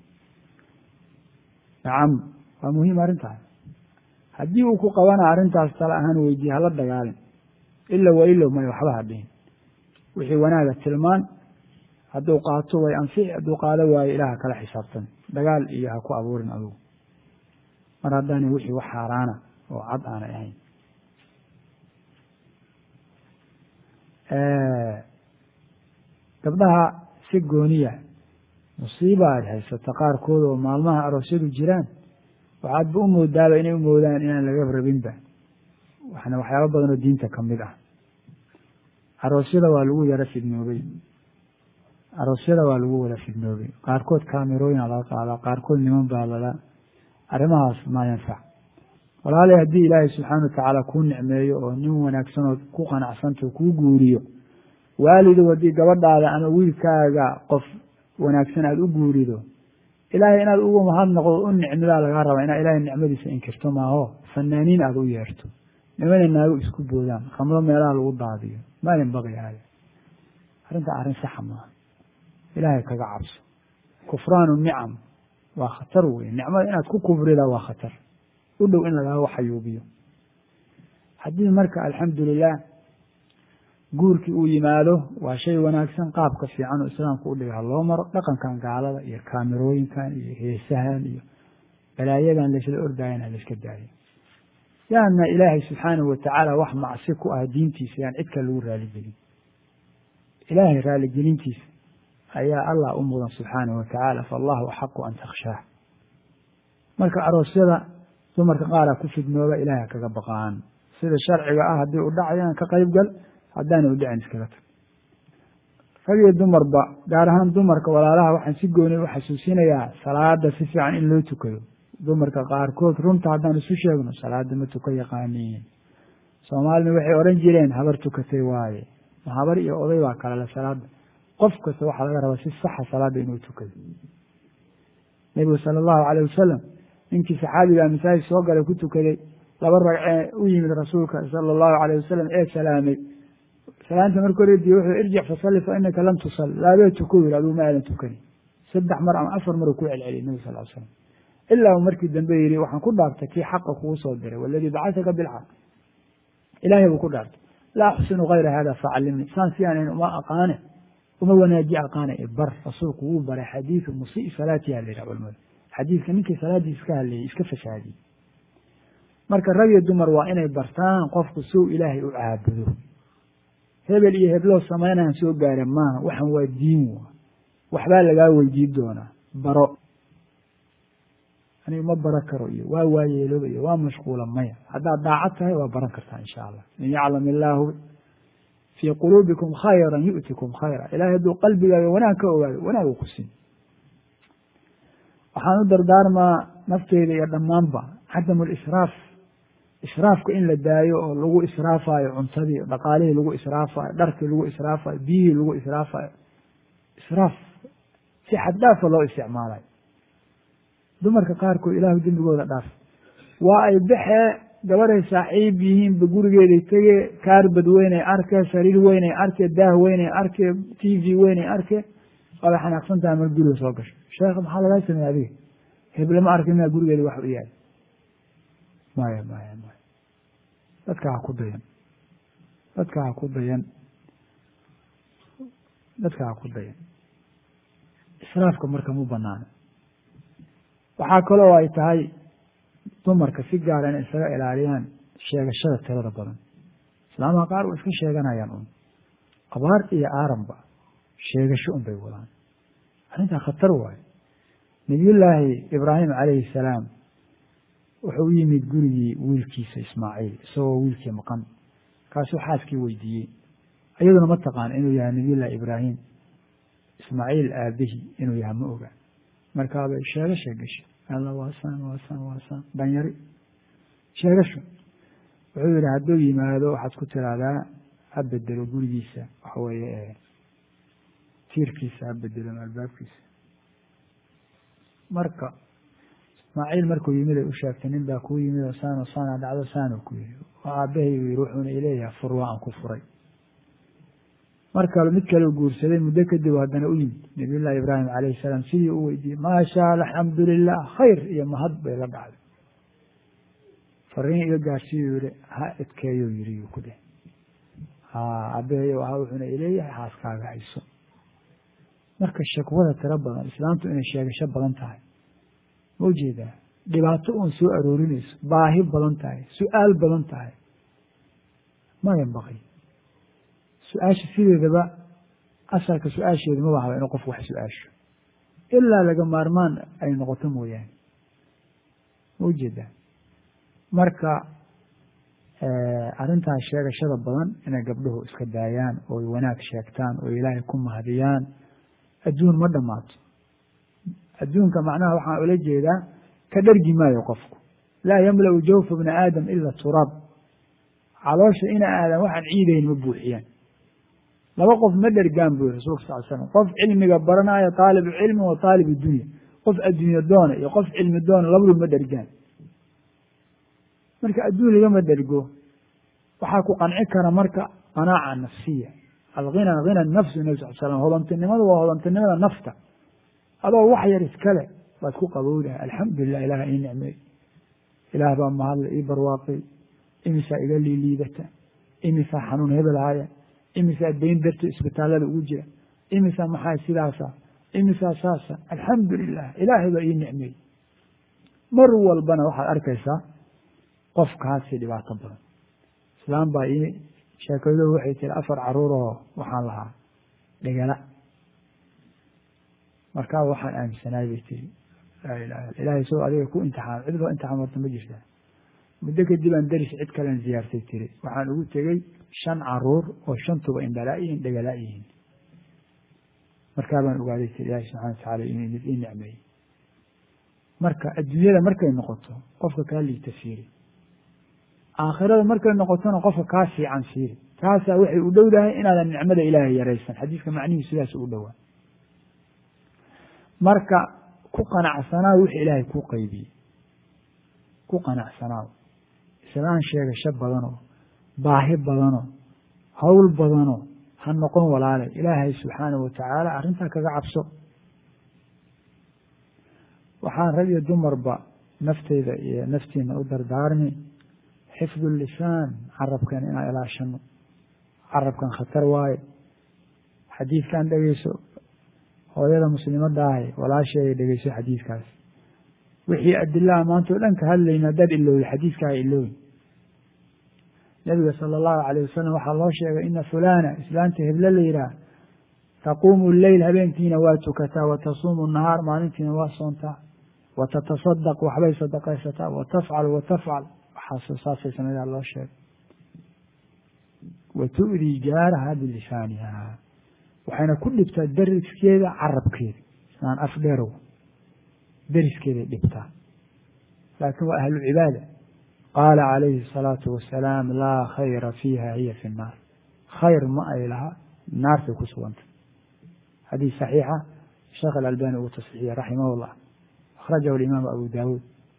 nacam waa muhiim arrintaas haddii uu ku qabana arrintaas tala ahaan weydiye hala dagaalin ila wa ilow may waxba hadhihin wixii wanaaga tilmaan hadduu qaato way anfici hadduu qaado waayo ilaaha kala xisaabtan dagaal iyo ha ku abuurin adugu mar haddaani wixii wax xaaraana oo cad aanay ahayn gabdhaha si gooniya musiiba aad haysato qaarkood oo maalmaha aroosyadu jiraan waxaadba u moodaaba inay u moodaan inaan laga rabinba waxna waxyaaba badan oo diinta ka mid ah aroosyada waa lagu yaro fidnoobay aroosyada waa lagu wada fidnoobay qaarkood kaamirooyina laga qaadaa qaarkood niman baa lala arrimahaas maa yanfac walaalay haddii ilaahay subxaana watacaala kuu nicmeeyo oo nin wanaagsan ood ku qanacsanta kuu guuriyo waalidow haddii gabadhaada ama wiilkaaga qof wanaagsan aada u guurido ilaahay inaad ugu mahadnaqdo u nicmidaa lagaa rabaa inaad ilaahay nicmadiisa inkirto maaho fanaaniin aada u yeerto nimana naago isku boodaan khamro meelaha lagu daadiyo maalin baqi hada arrintaa arrin saxa maaha ilaahay kaga cabso kufraanu nicam waa khatar wey nicmada inaad ku kufrida waa khatar u dhow in lagaaga xayuubiyo haddii marka alxamdulilah guurkii uu yimaado waa shay wanaagsan qaabka fiican oo islaamku u dhigay ha loo maro dhaqankan gaalada iyo kaamirooyinkan iyo heesahan iyo balaayadan laysla ordaayan ha layska daayo yaana ilaahay subxaanahu watacaala wax macsi ku ah diintiisa yaan cid kale lagu raaligelin ilaahay raaligelintiisa ayaa allah u mudan subxaanahu watacaala faallahu axaqu an takhshaah marka aroosyada dumarka qaaraa ku fidnooba ilaahay kaga baqaan sida sharciga ah haddii u dhacayaan ka qayb gal haddaana u dhicin iskaga tag rag iyo dumarba gaar ahaan dumarka walaalaha waxaan si gooni u xasuusinayaa salaada si fiican in loo tukado dumarka qaarkood runta haddaan isu sheegno salaada ma tuka yaqaaniin soomaalina waxay odhan jireen habar tukatay waaye ma habar iyo oday baa kalele salaada qof kasta waxaa laga rabaa si saxa salaada inuu tukado nebigu sala allahu calayh wasalam ninkii saxaabigaa masaajid soo galay ku tukaday laba ragcee u yimid rasuulka sala allahu calayh wasalam ee salaamay salaanta marka horediye wuxuu irjic fasalli fa inaka lam tusal laabee tuko yiri aduu ma aadan tukani saddex mar ama afar mar uu ku celceliyay nebi sal l slam ilaa uu markii dambe yidhi waxaan ku dhaartay kii xaqa kugu soo diray waladii bacasaka bilxaq ilaahay buu ku dhaartay laa axsinu kayra hada facallimni saan si aanan uma aqaane uma wanaaji aqaane e bar rasuulku wuu baray xadiidu musii salaatiha la yidhah culamada xadiidka ninkii salaadiisa iska hadleeyey iska fasaadiyey marka rag iyo dumar waa inay bartaan qofku sow ilaahay u caabudo hebel iyo hebloo samaynayan soo gaara maaha waxan waa diin wa waxbaa lagaa weydiin doonaa baro aniga ma baro karo iyo waa waayeelooba iyo waa mashquula maya haddaad daacad tahay waa baran kartaa insha allah in yaclam illaahu fii quluubikum khayran yu'tikum khayra ilahay hadduu qalbigaaga wanaag ka ogaado wanaag uu ku siin waxaan u dardaarmaa nafteyda iyo dhammaanba cadamu lisraaf israafka in la daayo oo lagu israafayo cuntadii dhaqaalihii lagu israafayo dharkii lagu israafayo biyihii lagu israafayo israaf si xaddhaafa loo isticmaalayo dumarka qaarkood ilaahu dembigooda dhaaf waa ay baxee gabaday saaxiib yihiinba gurigeeday tegee kaarbad weynay arkee sariir weynay arkee daah weynay arkee t v weynay arkee waabay xanaaqsantaha mar guriga soo gasho sheekh maxaa lagaa sameeye adiga heblama arki maa gurigeeda wax u yaal maya maya maya dadka ha ku dayan dadka ha ku dayan dadka ha ku dayan israafka marka mu banaano waxaa kaloo ay tahay dumarka si gaara inay isaga ilaaliyaan sheegashada tirada badan islaamaha qaar waa iska sheeganayaan un abaar iyo aaranba sheegasho un bay wadaan arrintaa khatar waayo nabiyullaahi ibraahim calayhi salaam wuxuu u yimid gurigii wiilkiisa ismaaciil isagoo wiilkii maqan kaasuu xaaskii weydiiyey iyaduna ma taqaan inuu yahay nabiyullahi ibraahim ismaaciil aabihii inuu yahay ma oga markaabay sheegasha gashay alla waasaan waasaan waasaan dhanyari sheegasho wuxuu yidhi hadduu yimaado waxaad ku tiraahdaa ha bedelo gurigiisa waxa weeye tiirkiisa ha bedelo albaabkiisa marka ismaaciil markuu yimid ay u sheegtay nin baa kuu yimid oo saano saana dhacdo saano ku yihi oo aabbahay buu yihi wuxuuna ileeyahay fur waa aan ku furay mar kale mid kale u guursaday muddo kadib haddana u yimid nabiyullahi ibraahim calayhi salaam sidii u weydiiyey maasha alxamdu lilah khayr iyo mahad bay la dhacday fariin iga gaarsiiyuu yihi ha edkeeyo yiri yuu ku dheh ha aabbahayo ahaa wuxuuna ileeyahay xaaskaaga hayso marka shakwada tiro badan islaamtu inay sheegasho badan tahay ma ujeedaa dhibaato uun soo aroorinayso baahi badan tahay su-aal badan tahay ma yanbaqi su-aasha sideedaba asalka su-aasheedu ma bahaba inuu qof wax su-aasho ilaa laga maarmaan ay noqoto mooyaane ma ujeedaa marka arrintaas sheegashada badan inay gabdhuhu iska daayaan ooy wanaag sheegtaan oo ilaahay ku mahadiyaan adduun ma dhammaato adduunka macnaha waxaan ula jeedaa ka dhargi maayo qofku laa yamla'u jawfa bni aadam ila turaab caloosha ina aadan waxaan ciidayn ma buuxiyaan laba qof ma dhergaan buu yiri rasulka sal slam qof cilmiga baranaayo taalibu cilmi wa taalibu dunya qof adduunye doona iyo qof cilmi doona labadu ma dhergaan marka adduun lagama dhergo waxaa ku qanci kara marka qanaaca nafsiya alghina hina nafsu nabi sal slam hodantinimadu waa hodantinimada nafta adoo wax yar iskale baad ku qabowdaha alxamdulilah ilaah ii nicmeey ilaah baa mahadle ii barwaaqay imisaa iga liiliidata imisaa xanuun hebel haya imisaa dayn darto isbitaallada ugu jira imisaa maxaa sidaasa imisaa saasa alxamdu lilah ilaahay baa ii nicmeey mar walbana waxaad arkaysaa qofkaasi dhibaato badan islaam baa ii sheekado waxay tiri afar caruuroo waxaan lahaa dhegala markaa waxaan aaminsanaay bay tiri laa ilaha ilahay soo adiga ku imtixaam cid loo imtixaam horta ma jirtaa muddo kadib aan deris cid kalen ziyaartay tiri waxaan ugu tegey shan caruur oo shantuba indhalaa yihiin dhegalaa yihiin markaa baan ogaaday tiri ilaahi subxana watacaala ii nicmeeyey marka adduunyada markay noqoto qofka kaa liita fiiri aakhirada markay noqotona qofka kaa fiican fiiri taasaa waxay u dhowdahay inaadan nicmada ilaahay yaraysan xadiiska macnihiisu sidaas u dhowaa marka ku qanacsanaaw wixii ilaahay kuu qaybiyey ku qanacsanaaw islaan sheegasho badanoo baahi badanoo hawl badanoo ha noqon walaale ilaahay subxaanahu watacaala arrintaa kaga cabso waxaan rag iyo dumarba nafteyda iyo naftiina u dardaarmi xifdu lisaan carabkan inaan ilaashano carabkan khatar waaye xadiidkan dhegeyso hooyada muslimadda ahi walaasheeday dhegeyso xadiidkaas wixii adilaha maanta o dhan ka hadlayna haddaad ilowday xadiidka ha ilowin nabiga sala allahu alayh wasalam waxaa loo sheegay ina fulana islaanta heblo la yidhaah taquumu leyl habeenkiina waa tukataa wa tasuumu nahaar maalintiina waa soontaa wa tatasadaq waxbay sadaqaysataa wa tafcal wa tafcal waxaas saasay sameedaa loo sheegay wa tu'dii jaaraha bilisaaniha waxayna ku dhibtaa dariskeeda carabkeeda islaan af dheerow dariskeeday dhibtaa laakiin waa ahlu cibaada qaala calayhi الsalaatu wasalaam laa khayra fiiha hiya fi الnaar khayr ma ay laha naartay ku sugantay xadiis saxiixa sheekh alalbani uu tasxiixiyey raximah اllah akhrajahu imaamu abu daawuud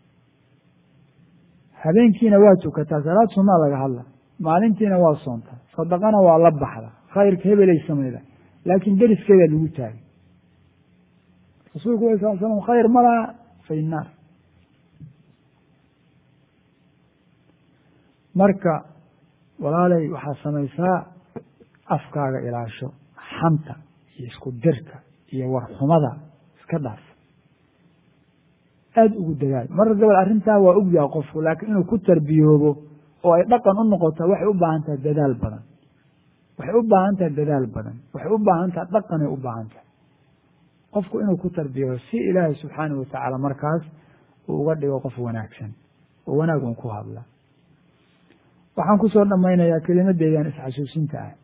habeenkiina waa tukataa salaad sunaa laga hadla maalintiina waa soontaa sadaqana waa la baxda khayrka hebelay samayda laakiin deriskeeda lagu taagay rasuulku ala sal slam khayr ma laha fi naar marka walaalay waxaad samaysaa afkaaga ilaasho xanta iyo isku dirka iyo warxumada iska dhaaf aada ugu dadaal mar gabal arrintaa waa ogyaha qofku laakiin inuu ku tarbiyoobo oo ay dhaqan u noqotaa waxay u baahan tahay dadaal badan waxay u baahan tahay dadaal badan waxay u baahan tahay dhaqanay u baahan tahay qofku inuu ku tarbiyoobo si ilaahay subxaanahu watacaala markaas uu uga dhigo qof wanaagsan oo wanaag un ku hadla waxaan ku soo dhammaynayaa kelimadeydan isxasuusinta ah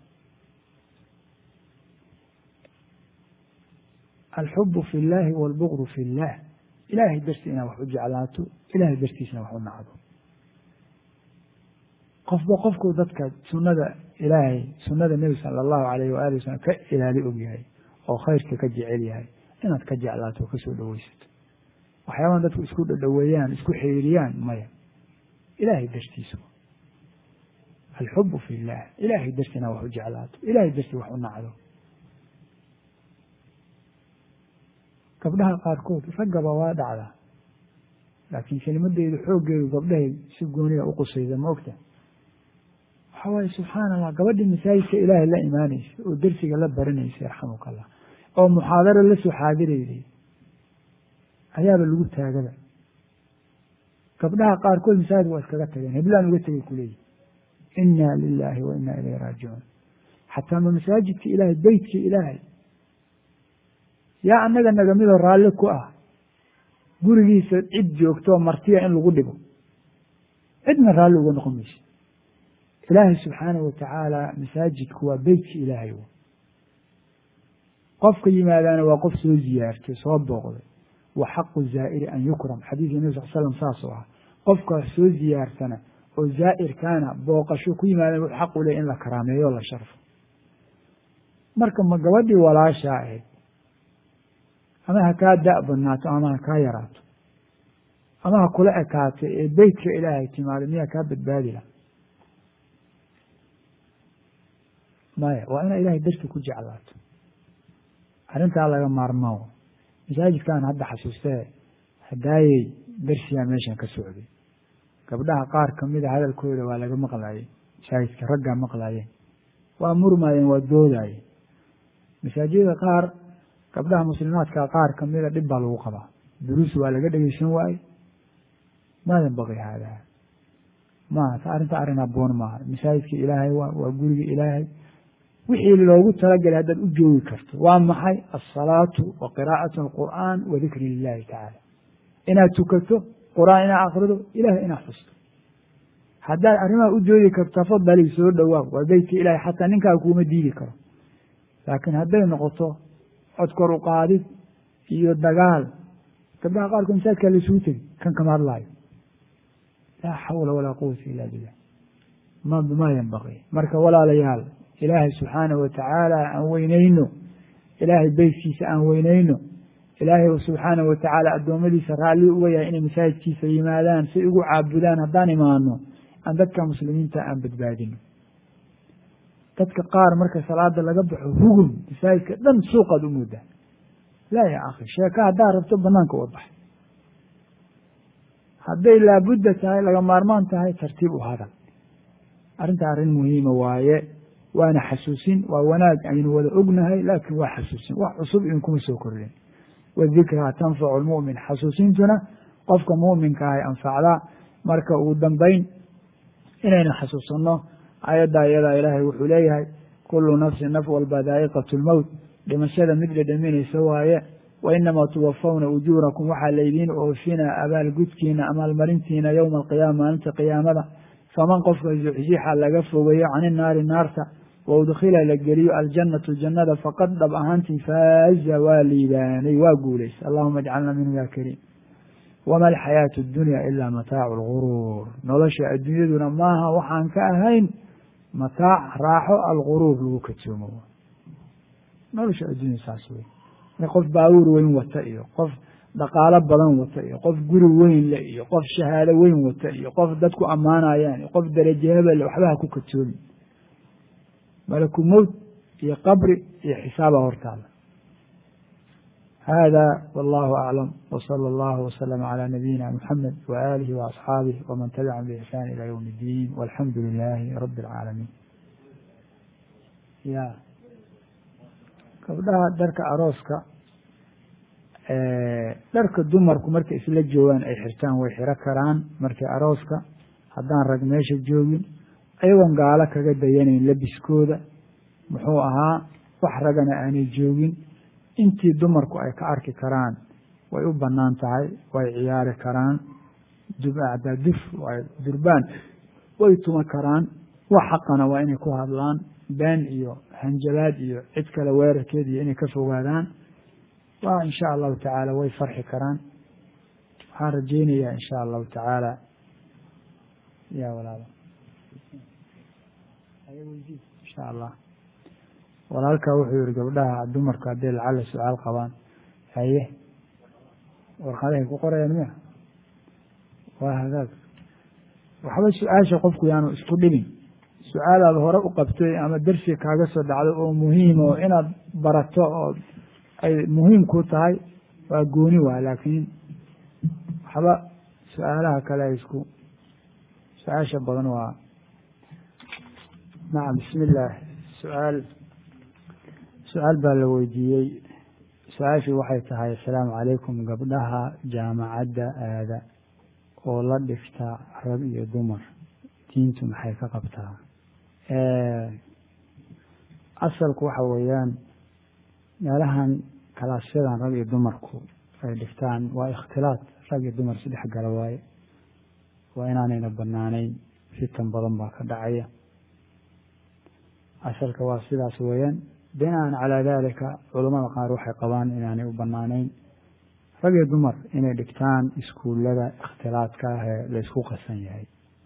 alxubu fi llahi waalbugdu fi llah ilaahay darti inaad wax u jeclaato ilaahay dartiisna wax u nacdo qofba qofku dadka sunada ilaahay sunada nebi sala allahu alayh waali wasalam ka ilaali og yahay oo khayrka ka jecel yahay inaad ka jeclaato oo kasoo dhoweysato waxyaabahan dadku isku dhadhoweeyaan isku xiriiriyaan maya ilaahay dartiisa alxubu fi llah ilaahay darti inaad wax u jeclaato ilaahay darti wax u nacdo gabdhaha qaarkood raggaba waa dhacdaa laakiin kelimadeydu xooggeedu gabdhahay si gooniga u qusayda ma ogta waxa waaye subxaana allah gabadhii masaajidka ilaahay la imaanaysa oo dersiga la baranaysa yarxamuka allah oo muxaadaro la soo xaadirayday ayaaba lagu taagada gabdhaha qaarkood masaajid waa iskaga tageen heblaan uga tegay kuleeyihi inna lilaahi wa inna ilayhi raajicuun xataa ma masaajidka ilaahay beytka ilaahay yaa annaga nagamidoo raalli ku ah gurigiisa cid joogtoo martiya in lagu dhigo cidna raalli uga noqon mayso ilaahay subxaanahu watacaala masaajidku waa beytka ilaahay qofka yimaadaana waa qof soo ziyaartay soo booqday wa xaqu zaa'iri an yukram xadiidka nabi sal slam saasoo ah qofka soo ziyaarsana oo zaa'irkaana booqasho ku yimaadana wuxuu xaq u leh in la karaameeyo o la sharfo marka ma gabadhii walaashaa ahayd ama ha kaa da' badnaato ama ha kaa yaraato ama ha kula ekaato ee beytka ilaahay timaado miyaa kaa badbaadi laha maya waa inaa ilahay darti ku jeclaato arrintaa laga maarmo masaajidkan hadda xasuustee hadaayey darsiyaa meeshan ka socday gabdhaha qaar kamida hadalkooda waa laga maqlayay masaajidka raggaa maqlayeen waa murmaayeen waa doodaayeen masaajida qaar gabdhaha muslimaadka qaar kamida dhib baa lagu qabaa duruus waa laga dhegeysan waaye maa yanbaqi haadaa maaha arrinta arrin aboon maaha masaajidka ilaahay waa waa guriga ilaahay wixii loogu talagelay haddaad u joogi karto waa maxay alsalaatu wa qiraa'atu alqur'aan wa dikri lilahi tacaala inaad tukato qur-aan inaad akrido ilahay inaad xusto haddaad arrimaha u joogi karto tafadali soo dhowaa waa beytka ilahay xataa ninkaa kuuma diidi karo laakiin hadday noqoto cod kor u qaadid iyo dagaal gabdhaha qaarkood masaajidkaa laisugu tegi kan kama hadlaayo laa xawla walaa quwata ila billah ma ma yanbaqi marka walaalayaal ilaahay subxaanahu watacaala aan weyneyno ilaahay beytkiisa aan weyneyno ilaahay subxaanahu watacaala addoommadiisa raalli uga yahay inay masaajidkiisa yimaadaan say ugu caabudaan haddaan imaano aan dadka muslimiinta aan badbaadino dadka qaar marka salaada laga baxo hugum masaajidka dhan suuqaad u moodaa laa ya akhi sheeka haddaad rabto banaanka uga bax hadday laabudda tahay laga maarmaan tahay tartiib u hadal arrinta arrin muhiima waaye waana xasuusin waa wanaag aynu wada ognahay laakiin waa xasuusin wax cusub idinkuma soo kordhin wadikraa tanfacu lmu'min xasuusintuna qofka mu'minka ahay anfacdaa marka ugu dambayn inaynu xasuusanno ayaddaa iyadaa ilaahay wuxuu leeyahay kullu nafsin naf walba daa'iqatu lmowt dhimashada mid dhedhaminaysa waaye wa inamaa tuwafawna ujuurakum waxaa laydiin oofinaa abaalgudkiina amaalmarintiina yowma alqiyaama maalinta qiyaamada faman qofka zuxzixa laga fogeeyo cani naari naarta wa udkhila la geliyo aljannatu jannada faqad dhab ahaantii faaza waa liibaanay waa guulaysa allahuma ajcalna minhu ya kariim wama alxayaatu addunya ilaa mataacu lguruur nolosha adduunyaduna maaha waxaan ka ahayn mataac raaxo alguruur lagu kadsoomo nolosha addunya saas wey qof baabuur weyn wata iyo qof dhaqaalo badan wata iyo qof guri weyn le iyo qof shahaado weyn wata iyo qof dadku ammaanayaan iyo qof daraje hebelle waxbaha ku kadsoomi malaku mowt iyo qabri iyo xisaaba hortaada hada wallahu aclam wsala allahu waslama calى nabiyina muxamed waalihi waasxaabih wman tabicahum biixsaan ilى ywm اddiin walxamdu lilahi rabi اlcaalamiin ya gabdhaha dharka arooska dharka dumarku markay isla joogaan ay xirtaan way xiro karaan markii arooska haddaan rag meesha joogin ayagoon gaalo kaga dayanayn labiskooda muxuu ahaa wax ragana aanay joogin intii dumarku ay ka arki karaan way u bannaan tahay way ciyaari karaan duf durbaan way tuma karaan wax xaqana waa inay ku hadlaan been iyo hanjabaad iyo cid kale weerarkeed iyo inay ka fogaadaan waa in sha allahu tacaala way farxi karaan waxaan rajeynayaa in sha allahu tacaala ya walaal insha allah walaalkaa wuxuu yihi gabdhaha dumarku hadday lacala su-aal qabaan haye warqadahay ku qorayaan miya waa hagaag waxba su-aasha qofku yaanu isku dhibin su-aalaad hore u qabtay ama dersi kaaga soo dhacdo oo muhiima oo inaad barato oo ay muhiim ku tahay waa gooni waa laakiin waxba su-aalaha kale isku su-aasha badan waa nacam bismi illaah su-aal su-aal baa la weydiiyey su-aashii waxay tahay assalaamu calaykum gabdhaha jaamacadda aada oo la dhigta rag iyo dumar diintu maxay ka qabtaa asalku waxa weeyaan meelahan kalaasyadan rag iyo dumarku ay dhigtaan waa ikhtilaad rag iyo dumar isdhex gala waaye waa inaanayna banaanayn fitan badan baa ka dhacaya asalka waa sidaas weeyaan binaan calaa dalika culamada qaar waxay qabaan inaanay u banaanayn rag iyo dumar inay dhigtaan iskuullada ikhtilaadka ah ee laysku qasan yahay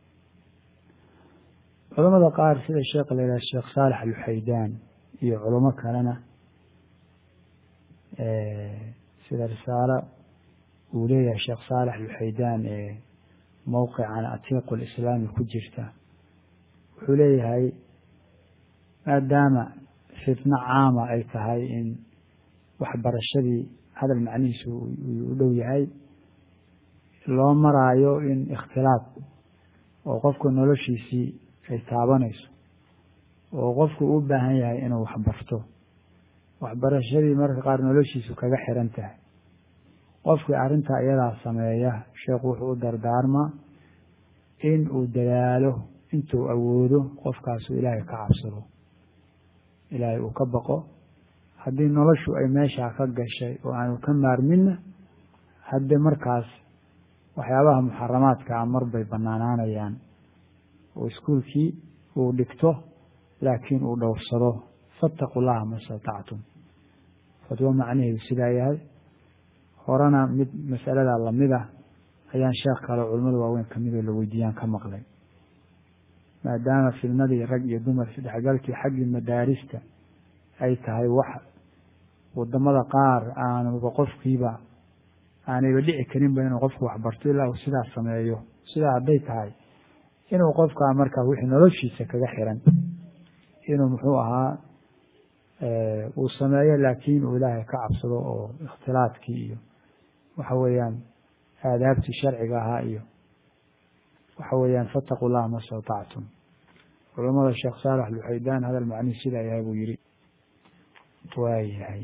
culamada qaar sida sheekh la yidhaha sheekh saalex alxaydaan iyo culamo kalena sida risaalo uu leeyahay sheekh saalex alxaydaan ee mowqican atiiqu lislaami ku jirta wuxuu leeyahay maadaama fitno caama ay tahay in waxbarashadii hadal macnihiisu u dhow yahay loo maraayo in ikhtilaaf oo qofka noloshiisii ay taabanayso oo qofku u baahan yahay inuu waxbarto waxbarashadii marka qaar noloshiisu kaga xiran tahay qofkii arrintaa iyadaa sameeya sheekhu wuxuu u dardaarmaa in uu dadaalo intuu awoodo qofkaasu ilaahay ka cabsado ilaahay uu ka baqo haddii noloshu ay meeshaa ka gashay oo aanu ka maarminna hadde markaas waxyaabaha muxaramaadkaa mar bay bannaanaanayaan oo iskuulkii uu dhigto laakiin uu dhowrsado fattaqu llaha ma statactum fatwo macnaheedu sidaa yahay horena mid masalada lamid ah ayaan sheekh kale culimmada waaweyn kamidoo la weydiiyaan ka maqlay maadaama fidnadii rag iyo dumar isdhexgalkii xaggii madaarista ay tahay wax wadamada qaar aanuba qofkiiba aanayba dhici karinba inuu qofku waxbarto ilaa uu sidaa sameeyo sidaa hadday tahay inuu qofkaa markaa wixii noloshiisa kaga xiran inuu muxuu ahaa uu sameeyo laakiin uu ilaahay ka cabsado oo ikhtilaadkii iyo waxa weeyaan aadaabtii sharciga ahaa iyo waxa weeyaan fataquu llaha ma statactum culamada sheekh saalex luxaydaan hadal macnihi sidaa yahay buu yihi waa yahay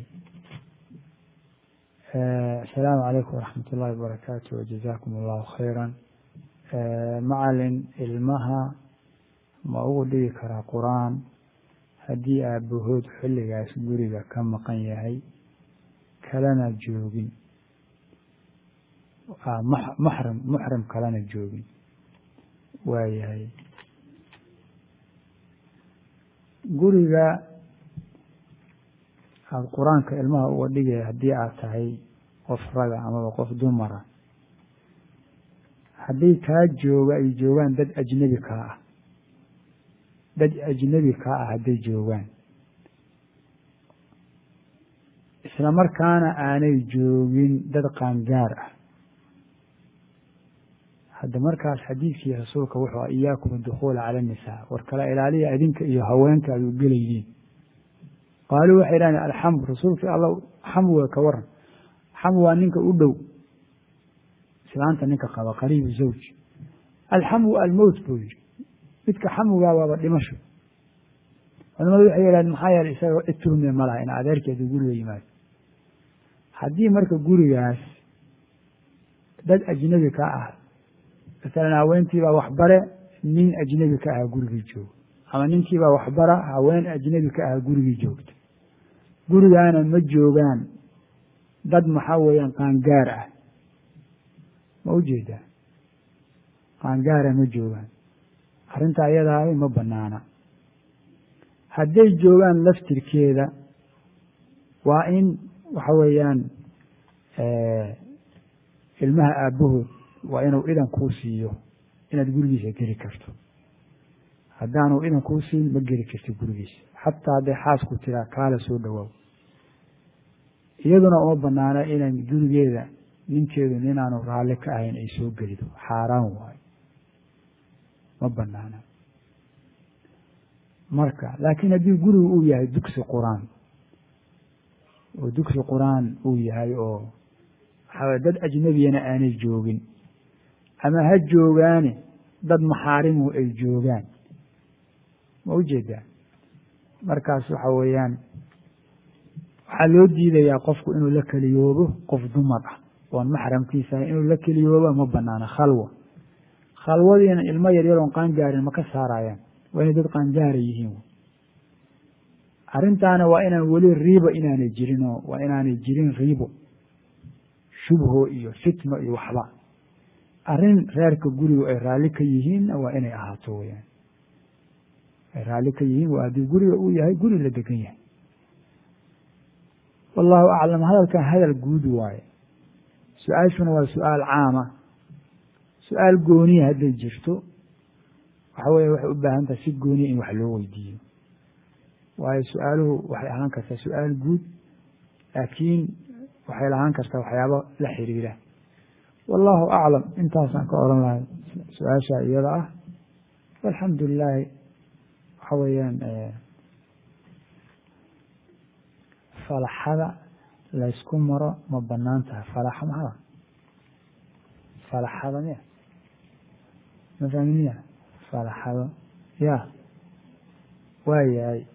asalaamu calaykum waraxmat ullahi wabarakaatu wajazakum allahu khayra macalin ilmaha ma ugu dhigi karaa qur-aan haddii aabahood xilligaas guriga ka maqan yahay kalena joogin maxram muxrim kalena joogin waa yahay guriga aada qur-aanka ilmaha uga dhigaya haddii aad tahay qof raga amaba qof dumara haddii kaa jooga ay joogaan dad ajnebi kaa ah dad ajnebi kaa ah hadday joogaan isla markaana aanay joogin dad qaangaar ah hadda markaas xadiidkii rasuulka wuxuu iyaakum adukhuula cala annisaa war kala ilaaliya idinka iyo haweenka ay u gelaydiin qaaluu waxay dhahdeen alxamd rasuulkii alla xamwiga ka waran xamw waa ninka u dhow islaanta ninka qaba qariibu zawj alxamwu almowt buu yihi midka xamwigaa waaba dhimasho culamadu waxay yidhahdeen maxaa yeeley isagao cid tuhmiya ma laha in adeerkeedu guriga yimaado haddii marka gurigaas dad ajnebi ka ah masalan haweentiibaa waxbare nin ajnebi ka ahaa gurigii joogo ama ninkiibaa waxbara haween ajnebi ka ahaa gurigii joogta gurigaana ma joogaan dad maxaa weeyaan qaangaar ah ma u jeedaa qaangaara ma joogaan arrintaa iyadaahi ma banaana hadday joogaan laftirkeeda waa in waxa weeyaan ilmaha aabbahood waa inuu idan kuu siiyo inaad gurigiisa geli karto haddaanu idan kuu siin ma geli karti gurigiisa xataa hadday xaasku tiraa kaala soo dhowaaw iyaduna uma banaana inan gurigeeda ninkeedu ninaanu raalli ka ahayn ay soo gelido xaaraan waayo ma banaana marka laakiin haddii gurigu uu yahay dugsi qur-aan oo dugsi qur-aan uu yahay oo waxaa dad ajnebiyana aanay joogin ama ha joogaane dad maxaarimu ay joogaan ma u jeedaa markaas waxa weeyaan waxaa loo diidayaa qofku inuu la keliyoobo qof dumar ah oon maxramkiisa ahay inuu la keliyooba ma banaana khalwa khalwadiina ilmo yaryar oon qaangaarin ma ka saarayaan waa inay dad qaangaara yihiin arrintaana waa inaan weli riibo inaanay jirin oo waa inaanay jirin riibo shubho iyo fitno iyo waxba arrin reerka gurigu ay raalli ka yihiinna waa inay ahaato weyaan ay raalli ka yihiin waa haddii guriga uu yahay guri la degan yahay wallahu aclam hadalkan hadal guud waaye su-aashuna waa su-aal caama su-aal gooniya hadday jirto waxa weeye waxay u baahan tahay si gooniya in wax loo weydiiyo waayo su-aaluhu waxay ahaan kartaa su-aal guud laakiin waxay lahaan kartaa waxyaabo la xiriira wallahu aclam intaasaan ka oran lahay su-aasha iyada ah alxamdu lilaahi waxa weeyaan falaxada laysku maro ma banaan tahay falaxa maxaa falaxada miya ma fahmi miya falaxado ya waayahay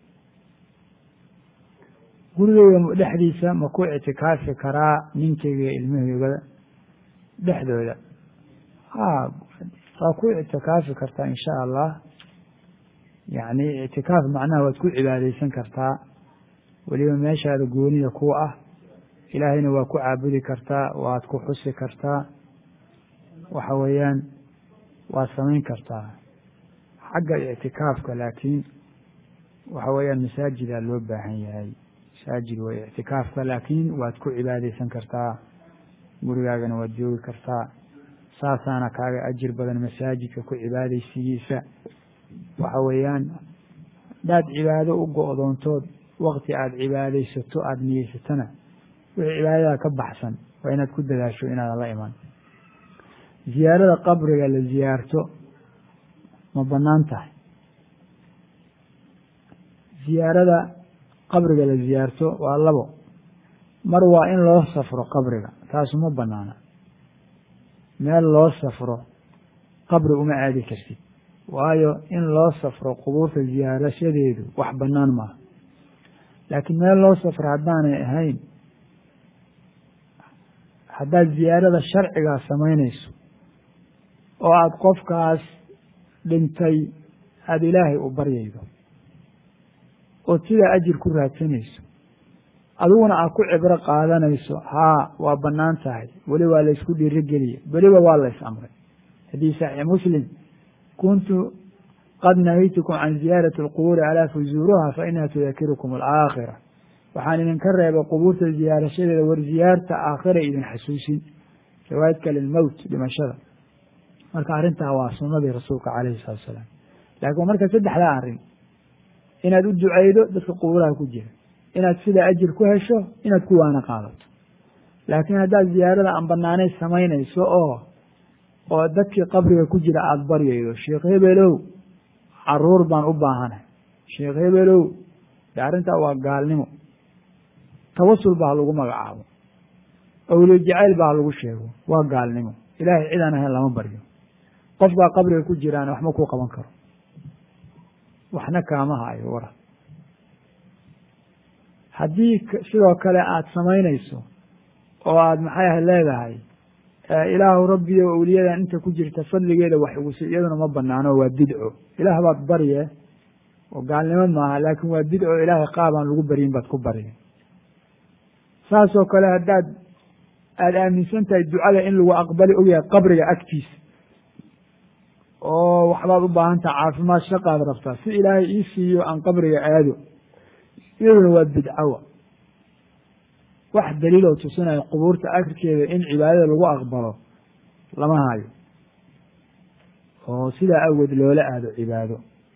gurigeyga dhexdiisa ma ku ictikaafi karaa ninkeyga iyo ilmaheygada dhexdooda ha waa ku ictikaafi kartaa in sha allah yacni ictikaaf macnaha waad ku cibaadeysan kartaa weliba meeshaada goonida ku ah ilaahayna waa ku caabudi kartaa waad ku xusi kartaa waxa weeyaan waad samayn kartaa xagga ictikaafka laakiin waxa weeyaan masaajidaa loo baahan yahay masaajid way ictikaafka laakiin waad ku cibaadeysan kartaa gurigaagana waad joogi kartaa saasaana kaaga ajir badan masaajidka ku cibaadeysigiisa waxa weeyaan hadaad cibaado u go-doontood wakti aada cibaadeysato aada niyeysatona wixii cibaadada ka baxsan waa inaad ku dadaasho inaadan la iman ziyaarada qabriga la ziyaarto ma banaan tahay ziyaarada qabriga la ziyaarto waa labo mar waa in loo safro qabriga taasu ma banaana meel loo safro qabri uma aadi kartid waayo in loo safro qubuurta ziyaarashadeedu wax banaan maaha laakiin meel loo safro haddaanay ahayn haddaad ziyaarada sharcigaa samaynayso oo aada qofkaas dhintay aada ilaahay u baryaydo ood sidaa ajir ku raadsanayso adiguna aad ku cibro qaadanayso haa waa bannaan tahay weli waa laysku dhiirogeliye weliba waa lays amray haddii saxiix muslim kuntu qad nahaytukum can ziyaarati alqubuuri alaa fuzuuruha fa inaha tudakirukum alaakhira waxaan idinka reebay qubuurta ziyaarashadeeda war ziyaarta aakhira idin xasuusin riwaayadka lilmowt dhimashada marka arrintaa waa sunadii rasuulka calayhi salatu salaam laakiin marka saddexdaa arrin inaad u duceydo dadka qubuuraha ku jira inaad sidaa ajir ku hesho inaad ku waana qaadato laakiin haddaad ziyaarada aan banaanay samaynayso oo oo dadkii qabriga ku jira aada baryaydo sheekh hebelow caruur baan u baahanay sheekh hebelow de arrintaa waa gaalnimo tawasul baa lagu magacaabo awliyo jacayl baa lagu sheego waa gaalnimo ilaahay cidaan ahayn lama baryo qof baa qabriga ku jiraana waxma ku qaban karo waxna kaama hayo wara haddii sidoo kale aada samaynayso oo aada maxay ah leedahay ilaahu rabbiyo awliyadan inta ku jirta fadligeeda wax igusi iyaduna ma banaano waa bidco ilaah baad barye oo gaalnimo maaha laakin waa bidco ilaahay qaabaan lagu baryin baad ku barye saasoo kale haddaad aada aaminsan tahay ducada in lagu aqbali ogyahay qabriga agtiisa oo waxbaad u baahan taha caafimaad shaqaad rabtaa si ilaahay ii siiyo aan qabriga aado iyaduna waa bidcawa wax daliiloo tusinayo qubuurta akrikeeda in cibaadada lagu aqbalo lama hayo oo sidaa awgeed loola aado cibaado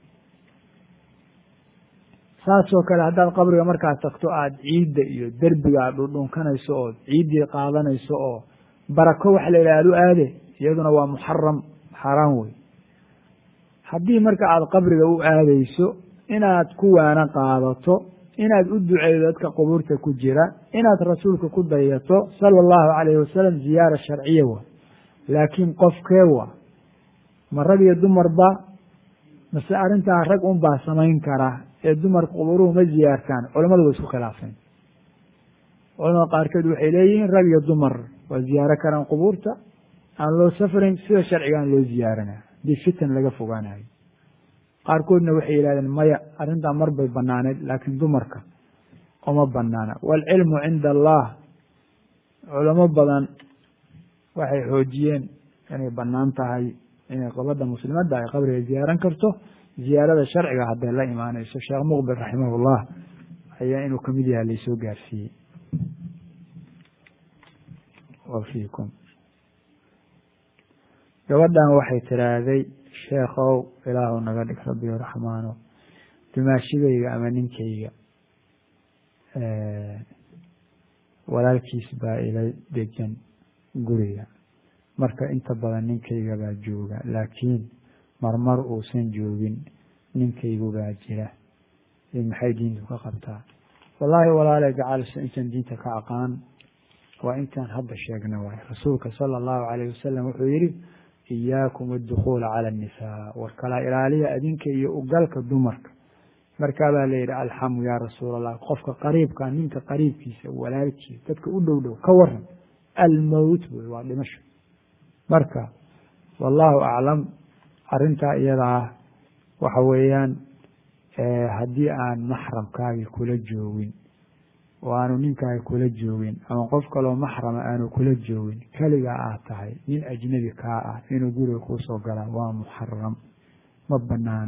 saasoo kale haddaad qabriga markaad tagto aada ciidda iyo derbiga aad dhundhunkanayso oo ciiddii qaadanayso oo barako wax la yidhaha adu aade iyaduna waa muxaram xaaraan wey haddii marka aada qabriga u aadeyso inaad ku waana qaadato inaad u duceydo dadka qubuurta ku jira inaad rasuulka ku dayato sala allahu calayhi wasalam ziyaara sharciya wa laakiin qofkee wa ma rag iyo dumarba mase arrintaa rag un baa samayn kara ee dumarka qubuuruhu ma ziyaartaan culamadu way isku khilaafeen culamada qaarkeed waxay leeyihiin rag iyo dumar waa ziyaaro karaan qubuurta aan loo safrayn sida sharcigaan loo ziyaarana hadii fitan laga fogaanayo qaarkoodna waxay yidhahdeen maya arrintaa mar bay banaaneed laakiin dumarka uma banaana waalcilmu cinda allah culamo badan waxay xoojiyeen inay banaan tahay inay gabadha muslimadda ay qabriga ziyaaran karto ziyaarada sharciga hadday la imaanayso sheekh muqbil raximahullah ayaa inuu kamid yahay laysoo gaarsiiyey wafiikum gabadhan waxay tiraahday sheekhow ilaahu naga dhig rabbiyo raxmaano dumaashigayga ama ninkayga walaalkiis baa ila degan guriga marka inta badan ninkayga baa jooga laakiin marmar uusan joogin ninkaygu baa jira maxay diintu ka qabtaa wallaahi walaale gacalisa intaan diinta ka aqaan waa intaan hadda sheegna waay rasuulka sala allahu calayh wasalam wuxuu yihi iyaakum addukuula cala annisaa war kala ilaaliya adinka iyo ugalka dumarka markaabaa la yidhi alxamu yaa rasuul allah qofka qariibka ninka qariibkiisa walaalkiisa dadka u dhow dhow ka waran almowt wey waa dhimasho marka wallahu aclam arrintaa iyadaa waxa weeyaan haddii aan maxramkaagii kula joogin oo aanu ninkaagi kula joogin ama qof kaloo maxrama aanu kula joogin keligaa aad tahay nin ajnebi kaa ah inuu guriga kuusoo galaa waa muxaram ma banaana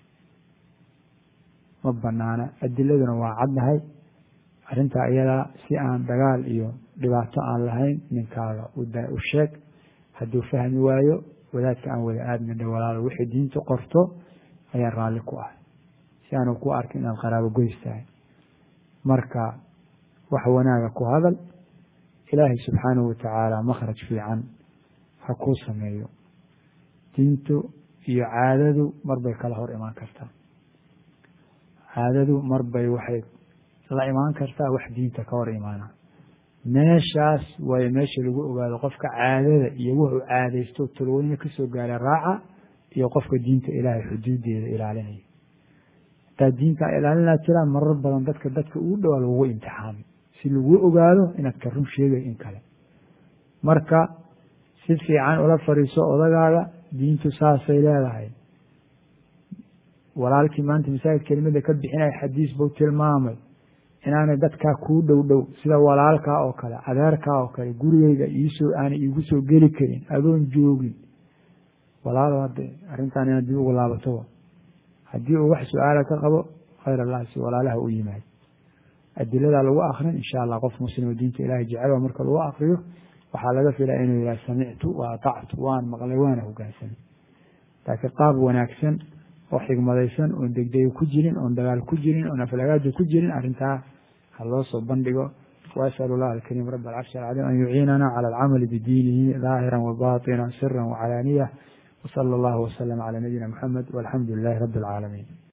ma banaana adiladuna waa caddahay arrintaa iyadaa si aan dagaal iyo dhibaato aan lahayn ninkaaga u sheeg hadduu fahmi waayo wadaadka aan wada aadmidha walaalo wixii diinta qorto ayaa raalli ku ah si aanu ku arkin inaad qaraabo goys tahay marka wax wanaaga ku hadal ilaahay subxaanahu watacaala makhraj fiican ha kuu sameeyo diintu iyo caadadu marbay kala hor imaan kartaa caadadu marbay waxay la imaan kartaa wax diinta ka hor imaana meeshaas waayo meesha lagu ogaado qofka caadada iyo wuxuu caadaysto talwaniya kasoo gaara raaca iyo qofka diinta ilaahay xuduudeeda ilaalinaya hataa diinta ilaalinaa jiraan marar badan dadka dadka ugu dhowaa lagugu imtixaamay si lagu ogaado inaad ka run sheegay in kale marka si fiican ula fadhiiso odagaaga diintu saasay leedahay walaalkii maanta masaajid kelimada ka bixinaya xadiis buu tilmaamay inaanay dadkaa kuu dhow dhow sida walaalkaa oo kale adeerkaa oo kale gurigeyga iisoo aanay iigu soo geli karin adoon joogin walaalo hadde arrintaan inaad dib ugu laabatoba haddii uu wax su-aala ka qabo khayr allah si walaalaha u yimaad adiladaa lagu akrin insha allah qof muslimo diinta ilahay jecel marka lagu akriyo waxaa laga filaa inuu yihah samictu wa atactu waan maqlay waana hogaansamay laakiin qaab wanaagsan oo xigmadaysan oon degdega ku jirin oon dagaal ku jirin oon aflagaada ku jirin arrintaa ha loo soo bandhigo وأسأل الله الكريم رب العرش العظيم أن يعيننا على العمل بدينه ظاهرا وباطنا سرا وعلانية وصلى الله وسلم على نبينا محمد والحمد لله رب العالمين